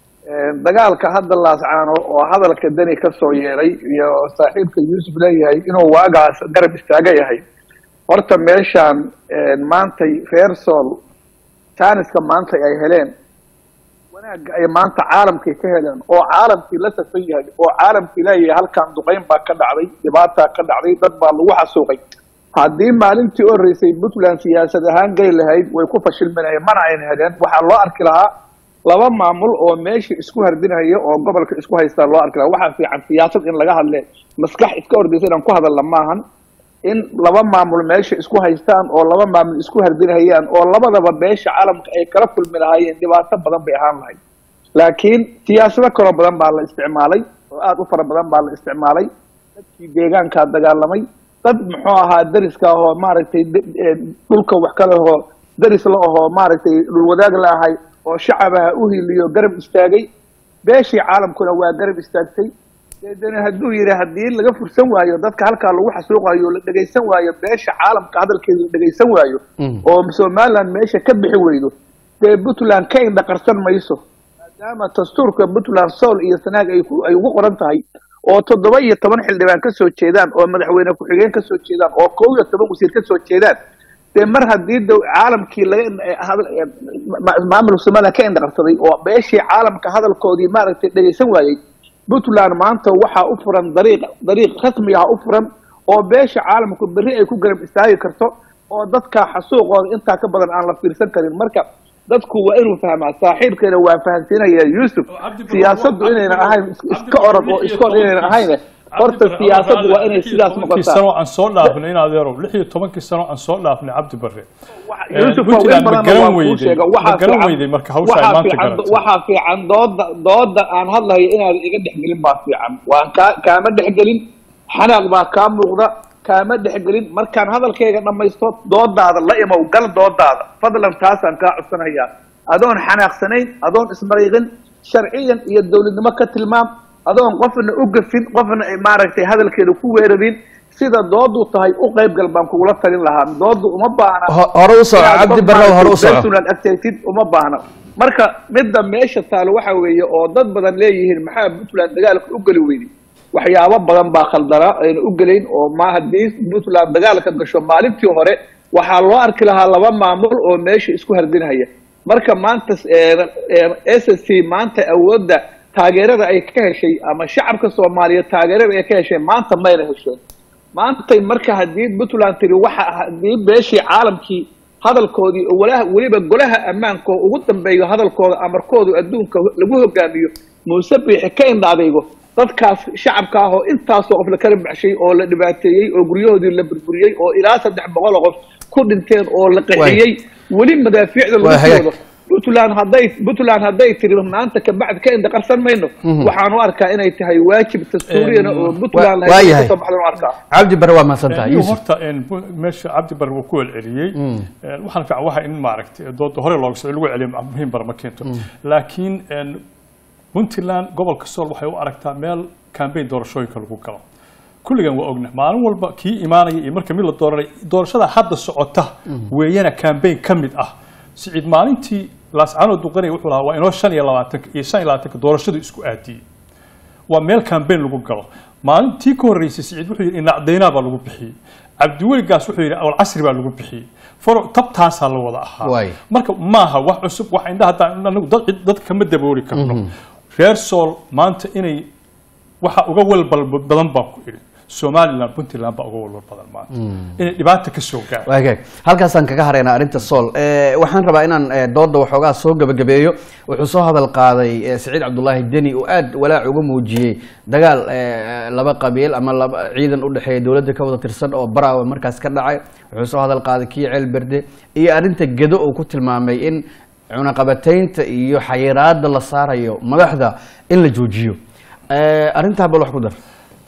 dagaalka hadda laascaano oo hadalka dani ka soo yeeray iyo saaxiibka yuusuf leeyahay inuu waagaas garab istaaga yahay horta meeshaan maantay reer sool jaaniska maanta ay heleen wanaagga ay maanta caalamkay ka heleen oo caalamkii la safan yahay oo caalamkii leeyahay halkan duqeyn baa ka dhacday dhibaataa ka dhacday dad baa lagu xasuuqay haddii maalintii horreysay puntland siyaasad ahaan geli lahayd way ku fashilminayeen mana ayna heleen waxaa loo arki lahaa laba maamul oo meesha isku hardinaya oo gobolka isku haystaa loo arki lahaa waxaa fiican siyaasad in laga hadle maskax iska ordaysa inaan ku hadalna maahan in laba maamul meesha isku haystaan oo laba maamul isku hardinayaan oo labadaba beesha caalamka ay kala kulmi lahaayeen dhibaato badan bay ahaan lahayd laakiin siyaasado kaloo badan baa la isticmaalay oo aada u fara badan baa la isticmaalay dadkii deegaankaa dagaalamay dad muxuu ahaa dariska ahoo maaragtay dhulka wax kale ahoo daris la ahoo maaragtay dhulwadaag la ahay oo shacabaha u hiliyo garab istaagay beeshii caalamkuna waa garab istaagtay deedana hadduu yidhi haddii laga fursan waayo dadka halkaa lagu xasuuqayo la dhegaysan waayo beesha caalamka hadalkeeda la dhegaysan waayo oo somaliland meesha ka bixi weydo dee puntland ka indhaqarsan mayso maadaama dastuurka puntland sool iyo sanaag ay ay ugu qoran tahay oo toddoba iyo toban xildhibaan ka soo jeedaan oo madaxweyne ku-xigeen ka soo jeedaan oo kow iyo toban wasiir ka soo jeedaan dee mar haddii d caalamkii laga maamul somaliland ka indhaqarsaday oo beeshii caalamka hadalkoodii maaragtay dhegaysan waayey puntland maanta waxaa u furan dariiq dariiq rasmi ah u furan oo beesha caalamku berri ay ku garab istaagi karto oo dadka xasuuqooda intaa ka badan aan la fiirsan karin marka dadku waa inuu fahmaa saaxiibkeena waa fahansiinaya yuusuf siyaasaddu inayna ahayn iska orod oo iska or inayna ahayn horta siyaasaddu waa inay sidaas noqotaa sano aan soo dhaafnay in adeerow lix iyo tobankii sano aan soo dhaafnay cabdi barre yuusuf Puntland ma garan waa kuu weyday sheega ma waxaa garan fiican weyday marka hawsha ay waxaa maanta fiican garatay waxaa fiican dooda dooda aan hadlayo inaad iga dhexgelin baa fiican waan kaa kaama dhexgelin xanaaq baa kaa muuqda kaama dhexgelin markaan hadalkayga dhammaysto doodaada la imow gal doodaada fadlan taasaan kaa codsanayaa adoon xanaaqsanayn adoon ismariiqin sharciyan iyo dowladnimo ka tilmaam adoon qofna u gafin qofna ay maaragtay hadalkeeda ku weerarin sida doodu tahay u qaybgal baan kugula talin lahaa doodu uma baahna Ho- hore u soco inaad cabdi qof barrow hore u maaragtay soco personal activity uma baahna marka midda meesha taalo waxa weeye oo dad badan leeyihiin maxaa puntland dagaalka u geli weyday waxyaabo badan baa khaldanaa ayna u gelayn oo ma haddii puntland dagaalka gasho maalintii hore waxaa loo arki lahaa laba maamul oo meesha isku hardinaya marka maanta s s c maanta awoodda taageerada ay ka heshay ama shacabka soomaaliyeed taageerada ay ka heshay maanta mayna hesheen maantay marka haddii puntland tiri waxa haddii beeshii caalamkii hadalkoodii oo walaha weliba golaha ammaanka oo ugu dambeeyo hadalkooda amarkoodu adduunka lagu hogaamiyo muuse biixi ka indha adaygo dadkaas shacabka ah oo intaasoo qof la kala baxshay oo la dhibaateeyey oo guryahoodii la burburiyey oo ilaa saddex boqol oo qof ku dhinteen oo la qaxiyey weli madaafiicda Waa lagu hagaag. soodo puntland hadday puntland hadday tiri maanta kabacdi ka indha qarsan mayno waxaan u arkaa inay tahay waajib dastuuriyana oo puntland waa lahayd yahay. kasoo baxdan u arkaa cabdi barre waa mahadsan tahay iyo yuusuf horta een, bu- meesha cabdi barre wuu ku celceliyey Een, waxaan fiican waxa in maaragtay dooda hore looga soo lagu celiyo ma- muhiim bar ma keento laakiin een, puntland gobolka sool waxay u aragtaa meel kambeyn doorashooyinka lagu galo kulligan waa ogna maalin walba kii imaanaya iyo marka mid la dooranay doorashada hadda socota weeyana kambeyn ka mid ah siciid maalintii laascaanood duqanaya wuxuu lahaa waa inoo shan iyo labaatanka iyo shan iyo labaatanka doorashadu isku aadiyey waa meel kambeyn lagu galo maalintii ka horreysay siciid wuxuu yidhi inacdaynaa baa lagu bixiyey cabdiweligaas wuxuu yidhi awal casri baa lagu bixiyey faro tabtaasaa la wada ahaa Waay. marka maaha wax cusub wax indhaha haddaan anagu dad cid- dadka kama dabooli karno reer sool maanta inay waxa uga walbal badan baan ku idhi somaliland puntland baa uga walbal badan maanta inay dhibaata ka soo gaarto waa hagaag halkaasaan kaga haraynaa arrinta sool Eh, waxaan rabaa inaan eh, dooda waxoogaa soo gebagabeeyo wuxuu soo hadal qaaday eh, siciid cabdulaahi deni oo aad walaac uga muujiyey dagaal eh, laba qabiil ama laba ciidan u dhexeeya dowladda ka wada tirsan oo baraawa markaas ka dhacay wuxuu soo hadal qaaday kii ceel berde iyo arrinta gedo uu ku tilmaamay in cunaqabataynta iyo xayiraada la saarayo madaxda in la joojiyo Eh, arrintaa bal wax ku dar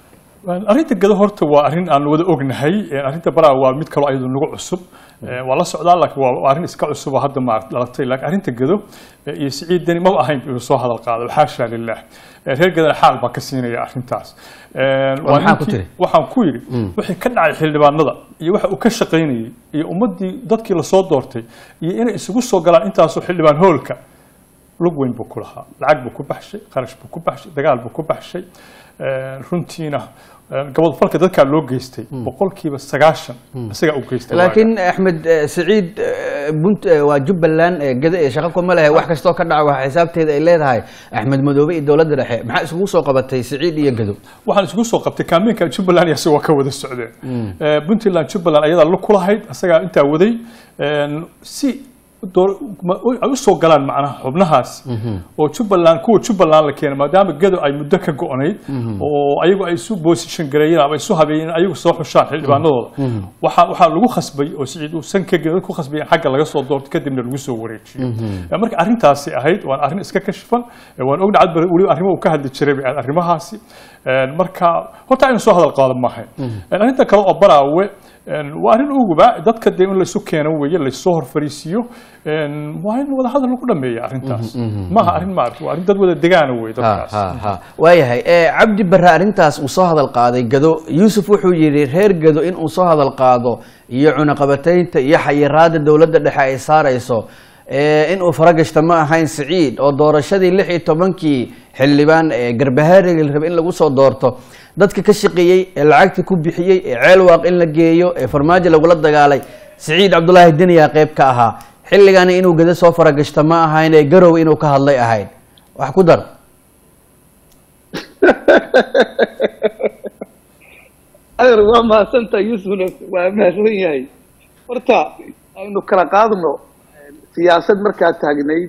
arrinta gado horta waa arrin aan wada ognahay arrinta baraa waa mid kaloo ayadu nagu cusub waa la socdaa laakiin waa waa arrin iska cusub oo hadda ma dhalatay laakiin arrinta gado eh, iyo siciid deni maba ahayn inuu soo hadal qaado xaasha lilah Eh, reer gadana xaal baa ka siinaya arrintaas Eh, waa maxaa ku ninkii- tiri? waxaan ku yidhi wixii ka dhacay xildhibaanada iyo waxa uu ka shaqaynayey iyo ummaddii dadkii lasoo doortay iyo inay isugu soo galaan intaasoo xildhibaan hoolka lug weyn buu ku lahaa lacag buu ku baxshay qarash buu ku baxshay dagaal buu ku baxshay Eh, runtiina eh, gabadfalka dadkaa loo geystay boqolkiiba sagaashan isagaa u geystay laakiin axmed eh, siciid eh, bunt eh, waa jubbaland eh, gada ee shaqo kuma lehe wax kastoo ka dhaca waxa xisaabteeda ay leedahay axmed madoobe iyo dowladda dhexe maxaa isugu soo qabatay siciid iyo gado waxaan isugu soo qabtay kaameenka jubbaland iyo isagoo ka wada socdeen Eh, puntland jubbaland ayadaa la kulahayd isagaa intaa waday En, si door- ma- ay u soo galaan macnaha xubnahaas oo jubbaland kuwa jubbaland la keenay maadaama gado ay muddo ka go-nayd oo ayagu ay isu position gareeyeen ama isu habeeyeen ayagu soo xushaan xildhibaanadooda waxaa waxaa lagu khasbay oo siciid uu san ka gelin ku khasbay in xagga laga soo doorto kadibna lagu soo wareejiyo Eh, marka arrintaasi ahayd waan arrin iska kashfan Eh, waan ogna cadbar weliba arrimo uu ka hadli jiray bay ahayd arrimahaasi En, marka horta aynu soo hadal qaado maahayn En, arrinta kale oo baraawe en, waa arrin uguba dadka dee in laysu keeno weeye laysoo hor fariisiiyo En, waa in wada hadal lagu dhameeya arrintaas maaha arrin maarata waa arrin dad wada degaana wey ha dadkaas ha ha waayahay Eh, cabdi barre arrintaas uu soo hadal qaaday gado yuusuf wuxuu yidhi reer gado in uu soo hadal qaado iyo cunaqabataynta iyo xayiraada dowladda dhexe ay saarayso eh, in uu faragashta ma ahayn siciid oo doorashadii lix iyo tobankii xildhibaan ee garbahaariga la rabay in lagu soo doorto dadka ka shaqeeyey ee lacagta ku bixiyey ee ceelwaaq in la geeyo ee farmaajo lagula dagaalay siciid cabdulaahi deniyaa qayb ka ahaa xilligani inuu gado soo faragashta ma ahayn ee garow inuu ka hadlay ahayd wax ku dar adeer waa mahadsantaa yuusufna waa mahadsan yahay horta aynu kala qaadno siyaasad markaa taagnayd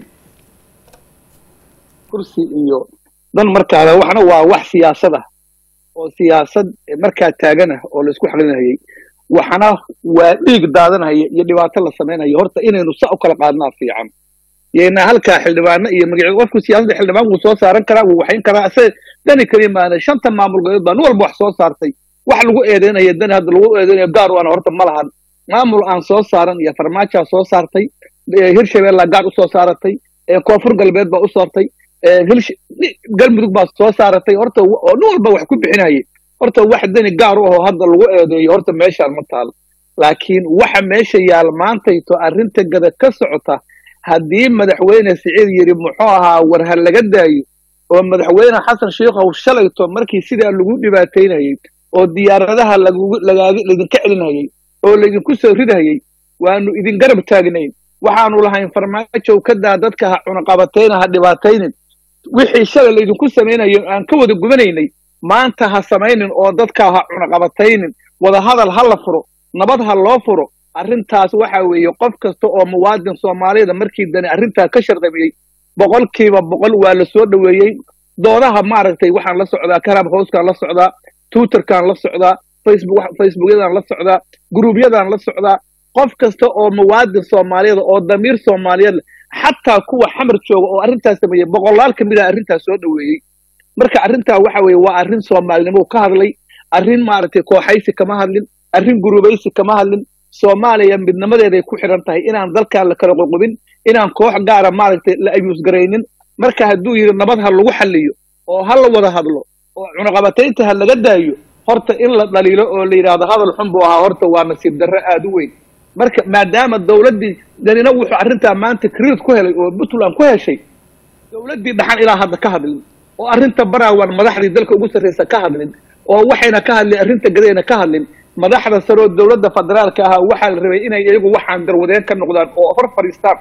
kursi iyo dan markaada waxna waa wax siyaasad ah oo siyaasad markaa taagana oo laisku xalinayay waxna waa dhiig daadanaya iyo dhibaato la samaynayo horta inaynu sa u kala qaadnaa fiican yayna halkaa xildhibaano iyo magacyada qofku siyaasadda xildhibaan wuu soo saaran karaa wuu waxayn karaa ase dani kaliya maana shanta maamul goboleed baa nin walba wax soo saartay wax lagu eedeynaya dani hadda lagu eedeynayo gaar u ana horta ma lahan maamul aan soo saaran iyo farmaajaa soo saartay eh, hirshabeellaa gaar usoo saaratay eh, koonfur galbeed baa u saartay eh, Hilsh- ni- galmudug baa soo saaratay horta w- oo nin walba wax ku bixinayay horta wax dani gaar u ahoo hadda lagu eedeeyo horta meeshaan ma taal laakiin waxa meesha yaal maantayto arrinta gada ka socota haddii madaxweyne siciid yidhi muxuu ahaa war ha laga daayo oo madaxweyne xasan sheikhow shalayto markii sidaa lagu dhibaataynayay oo diyaaradaha lagugu- lagaaga- laydinka celinayay oo laydinku soo ridayay waanu idin garab taagnayn waxaanu lahayn farmaajow ka daa dadka ha cunaqabatayna ha dhibaataynin wixii shalay laydinku samaynayo aan ka wada gubanaynay maanta ha samaynin oo dadka ha cunaqabataynin wada hadal ha la furo nabad ha loo furo arrintaas waxa weeye qof kasta oo muwaadin soomaaliyada markii dani arrintaa ka sharqamiyey boqolkiiba boqol waa la soo dhoweeyey doodaha maaragtay waxaan la socdaa karab howskaan la socdaa twitterkaan la socdaa facebook facebookyadaan la socdaa gruubyadaan la socdaa qof kasta oo muwaadin soomaaliyada oo damiir soomaaliyeed leh xataa kuwa xamar jooga oo arrintaas sameeyey boqolaal ka mid ah arrintaas soo dhoweeyey marka arrintaa waxa weeye waa arrin soomaalinimo ka hadlay arrin maaragtay kooxaysi kama hadlin arrin gurubaysi kama hadlin soomaaliya midnimadeeday ku xidhan tahay inaan dalkaan la kala qoqobin inaan koox gaara maaragtay la ayuus garaynin marka hadduu yidhi nabad ha lagu xalliyo oo ha la wada hadlo oo cunaqabataynta ha laga daayo horta in la dhaliilo oo la yidhaahdo hadal xun buu ahaa horta waa nasiib darro aada u weyn marka maadaama dowladdii danina wuxuu arrintaa maanta credit ku helay oo puntland ku heshay dowladdii dhaxan ilaa hadda ka hadlin oo arrinta baraawan madaxdii dalka ugu sarreysa ka hadlin oo waxayna ka hadlin arrinta gadayna ka hadlin madaxda sare oo dowladda federaalka ahaa waxaa la rabay inay iyagu waxaan darwadeen ka noqdaan oo hor fadhiistaan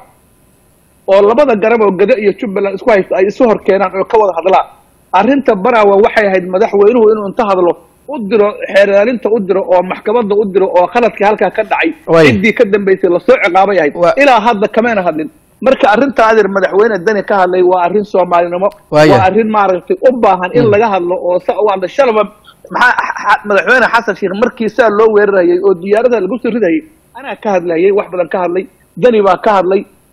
oo labada garab oo gado iyo jubbaland isku haysta ay isu hor keenaan oo ka wada hadlaan arrinta baraawa waxay ahayd madaxweynuhu inuu inta hadlo u diro xeeraalinta u diro oo maxkamadda u diro oo khaladkii halkaa ka dhacay Way. ciddii ka dambaysay lasoo ciqaabay ahayd Wa- ilaa hadda kamayna hadlin marka arrinta adeer madaxweyne dani ka hadlay waa arrin soomaalinimo Waaya. waa arrin maaragtay u baahan in laga hadlo oo sa u hadla shalaba maxaa xa- madaxweyne xasan sheekh markii saa loo weerarayay oo diyaarada lagu soo ridayay anaa ka hadlayay wax badan ka hadlay dani baa ka hadlay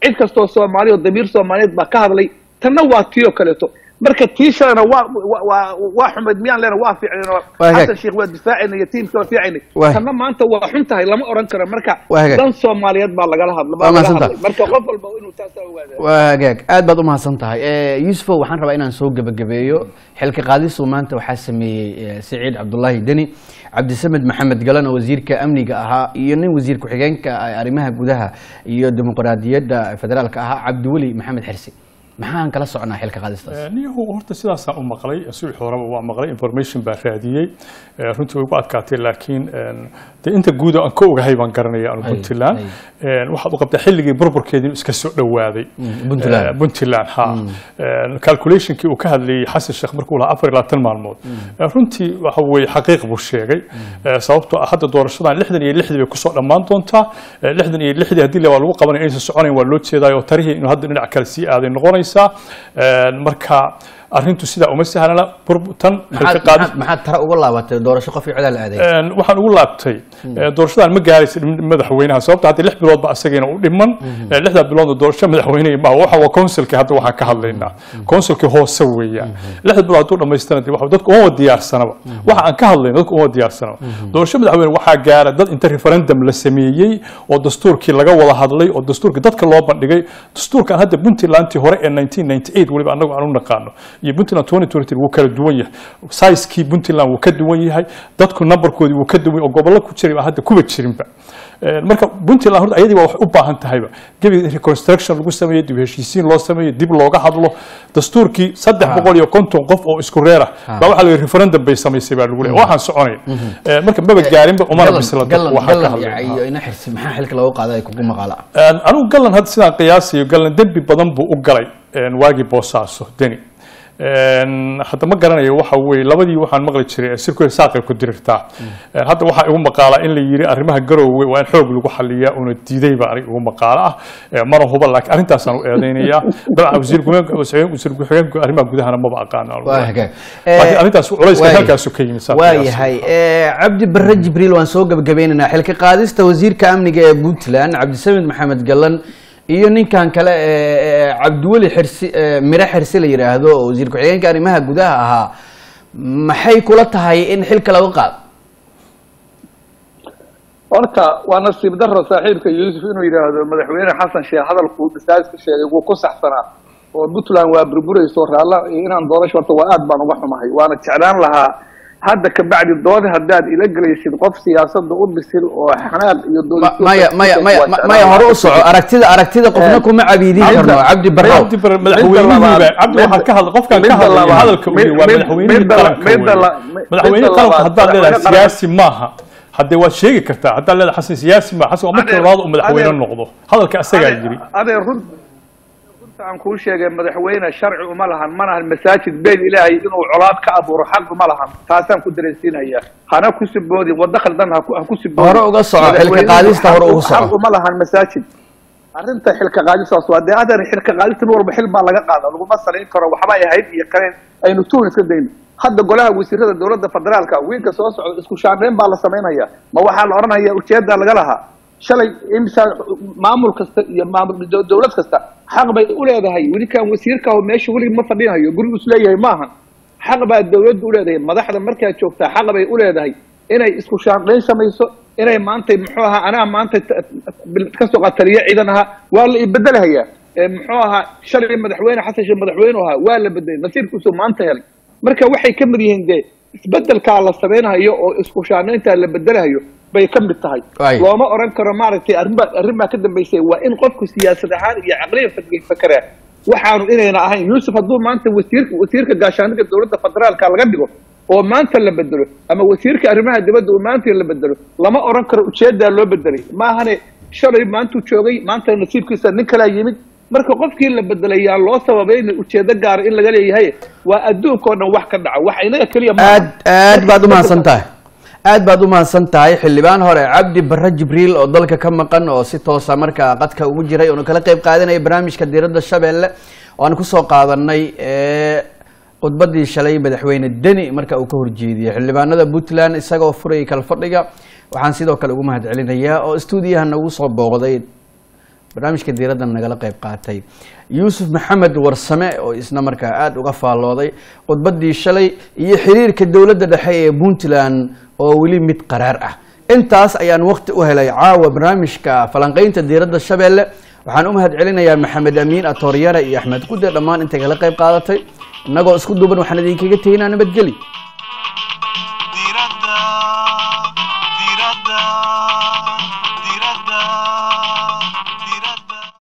cid kastoo soomaali oo damiir soomaaliyeed baa ka hadlay tanna waa tii oo kaleeto marka tii shalena waa waa- waa waa xumayd miyaan leena waa fiicnayn oo Waa hagaag. xasan sheekh waa difaacayna iyo tiimka waa fiicaynay Waa- tanna maanta waa xun tahay lama oran karo marka Waa hagaag. dan soomaaliyeed baa lagala hadla Waa baa laga mahadsantahay. hadlay marka qof walba inuu taasaa ogaada waa hagaag aad baad u mahadsan tahay Eh, yuusufow waxaan rabaa inaan soo gebagabeeyo xilka qaadistu maanta waxaa sameeyey eh, siciid cabdulaahi deni cabdisamed maxamed galan oo wasiirka amniga ahaa iyo nin wasiir ku-xigeenka ah arrimaha gudaha iyo dimuqraadiyadda federaalka ahaa cabdiweli maxamed xirsi maxaan kala soconaa xilka qaadistaas niyahu horta sidaasaan u maqlay subax horeba waa maqlay information baa raadiyey Eh, runtii way ku adkaatay laakiin en, dee inta guud aan ka ogahay baan garanaya anu Ay, puntland ay. En, waxaad u qabtaa xilligii burburkeedii inuu iska soo dhowaaday Puntland. Eh, puntland ha En, calculationkii uu ka hadlayey xasan sheekh markuu lahaa afar iyo labaatan maalmood Eh, runtii waxa weeye xaqiiq buu sheegay Eh, sababtoo ah hadda doorashadan lixdan iyo lixdii bay kusoo dhammaan doontaa Eh, lixdan iyo lixdii haddii la waa lagu qabanaya inaysan soconayn waa loo jeedaay oo tarihii inuu hadda dhinac kale sii aaday noqonaysaa En, marka arrintu sidaa uma sahlana bur- tan xilka maxaad qaadis maxaad- maxaad tara uga laabatay doorasho qof iyo codaa la aaday Een, waxaan ugu laabtay ee, doorashadan ma gaaraysa dhim- madaxweynaha sababta haddii lix biloodba asagiina u dhiman ee, lixdaa biloodna doorasho madaxweyne ma waxa waa consulki hadda waxaan ka hadlaynaa consulki hoose weeyaan lixda bilood hadduu dhamaystana dee waxa- dadku uma diyaarsanaba waxa aan ka hadlayno dadku uma diyaarsanaba doorasho madaxweyne waxaa gaara dad inta referendum la sameeyey oo dastuurkii laga wada hadlay oo dastuurkii dadka loo bandhigay dastuurkan hadda puntlandtii hore ee 1998 weliba anagu aan u naqaano iyo puntland 2023 wuu kala duwan yahay sizekii puntland wuu ka duwan yahay dadku numberkoodii wuu ka duwan yahay oo gobollo ku jiray baa hadda kuba jirinba Een, marka puntland horta ayadii baa wax u baahan tahayba gebi reconstruction lagu sameeyo dib u heshiisiin loo sameeyo dib looga hadlo dastuurkii saddex boqol iyo konton qof oo isku reer ah baa waxaa la yidhi referendum bay samaysay baa lagu leeyahay waxaan soconayn Een, marka maba gaarinba umana Galan- bisla galan waxaa ka galan hadlay iyo ina xirsi maxaa xilka looga qaaday ay kugu maqaala Een, anigu galan hadda sidaan qiyaasayo galan dembi badan buu u galay een, waagii boosaaso deni Een, hadda ma garanayo waxa weeye labadii waxaan maqli jiray sirku saaqay ku dirirtaa Een, hadda waxaa igu maqaala in la yiri arrimaha garoowe waa in xoog lagu xaliyaa una diiday baa aniga igu maqaala ah Een, mana huba laakiin arrintaasaan u eedeynayaa dabcan wasiir ku-xigeenka wasiir ku-xigeenka arrimaha gudahana maba aqaano waa hagaag laakiin arrintaas culayska waay- halkaasu ka yimid saan waa qiyaasay. yahay Eh, cabdi barre jibriil waan soo gebagabeynaynaa xilka qaadista wasiirka amniga ee puntland cabdisamed maxamed galan iyo ninkan kale ee ee cabdiweli xirsi ee mire xirsi la yidhaahdo oo wasiir ku-xigeenka arrimaha gudaha ahaa maxay kula tahay in xilka laga qaado horta waa nasiib daro saaxiibka yuusuf inuu yidhaahdo madaxweyne xasan sheekh hadalkuu masaajidka sheegay wuu ku saxsanaa oo puntland waa burburayso raalla inaan doorasho horta waa aad baan uga xumahay waana jeclaan lahaa hadda ka bacdi dood haddaad ila gelaysid qof siyaasadda u bisil oo xanaaq iyo Ma- doodistooda maya maya maya waa jeclaan maya hore u lahaa. soco aragtida aragtida qofna Eh, kuma cabiidin midda- karno cabdi barrow cabdi barre madaxweynihiiba cabdi waxaa ka hadla qofkan ka midda hadlaya labaad- hadalka uu yiri waa mid- madaxweynihii midda la- qaranka midda weeye. la- mi- madaxweyne midda qaranka labaad- haddaad leedahay madaxweyne qaranka- siyaasi maaha haddee waad sheegi kartaa haddaad leedahay xasan siyaasi maaha xasan waa markii Adeer- labaad uu madaxweyne adeer- noqdo hadalka asagaa yiri adee run runta aan kuu sheegay madaxweyne sharci uma lahan ma lahan masaajid been ilaahay inuu colaad ka abuuro xaq uma lahan taasaan ku dareensiinaya hana ku siboodin waddo khaldan ha ku- ha ku siboodin Hore uga soco, xilka Madaxweynuhu qaadista hore xaq- uga soco. xaq uma lahan masaajid arrinta xilka qaadistaas waa dee adeer xilka qaadista nin walba xil baa laga qaada laguma salayn karo waxbay ahayd iyo kaleen aynu tuhun iska dayno hadda golaha wasiirada dowladda federaalka wiilka soo socda isku shaandhayn baa la samaynaya ma waxaa la odhanaya ujeedaa laga lahaa shalay imsa maamul kasta iyo maamul dow- dowlad kasta xaq bay u leedahay welikaan wasiirka oo meesha weligii ma fadhinayo gurigu is leeyahay maahan xaq baa dowladdu u leedahay madaxda markaa joogtaa xaq bay u leedahay inay isku shaandhayn samayso inay maanta muxuu ahaa anaa maanta t- t- kasoo qataliyo ciidan ahaa waa la ibedelahayaa Ee, muxuu ahaa shalay madaxweyne xasan sheekh madaxweyne ahaa waa la bedelay nasiirkiisu maanta helay marka waxay ka mid yihiin dee isbedelkaa la samaynayo oo isku shaandhayntaa la bedelahayo bay ka mid tahay Waay. looma oran karo maaragtay arrinbaa arrin baa ka dambaysay waa in qofku siyaasad ahaan iyo caqliyan fak- fakeraa waxaanu inayna ahayn yuusuf hadduu maanta wasiirka wasiirka gaashaaniga dowladda federaalka laga dhigo oo maanta la bedelo ama wasiirka arrimaha dibadda uu maanta la bedelo lama oran karo ujeedaa loo bedelay maahane shalay maantuu joogay maanta nasiibkiisa nin kalaa yimid marka qofkii la bedelay yaa loo sababayna ujeedo gaara in laga leeyahay waa adduunka oo dhan wax ka dhaca wax inaga keliya maaha. aad aad baad umahadsan tahay aad baad umahadsan tahay xildhibaan hore cabdi barre jibriil oo dalka ka maqan oo si toosa markaa qadka ugu jiray oonu kala qeyb qaadanaya barnaamijka diiradda shabeelle oo aan kusoo qaadanay ee, khudbadii shalay madaxweyne deni marka uu ka horjeediyey xildhibaanada puntland isagoo furayay kalfadhiga waxaan sidoo kale ugu mahad celinayaa oo stuudiyaha nagu soo booqday barnaamijka diiradda nagala qayb qaatay yuusuf maxamed warsame oo isna markaa aada uga faallooday khudbaddii shalay iyo xiriirka dowladda dhexe ee puntland oo weli mid qaraar ah intaas ayaan waqti u helay caawa barnaamijka falanqaynta diiradda shabeelle waxaan u mahad celinayaa maxamed amiin atooryare iyo axmed qude dhammaan intay kala qayb qaadatay innagoo isku duuban waxaan idinkaga teginaa nabadgeli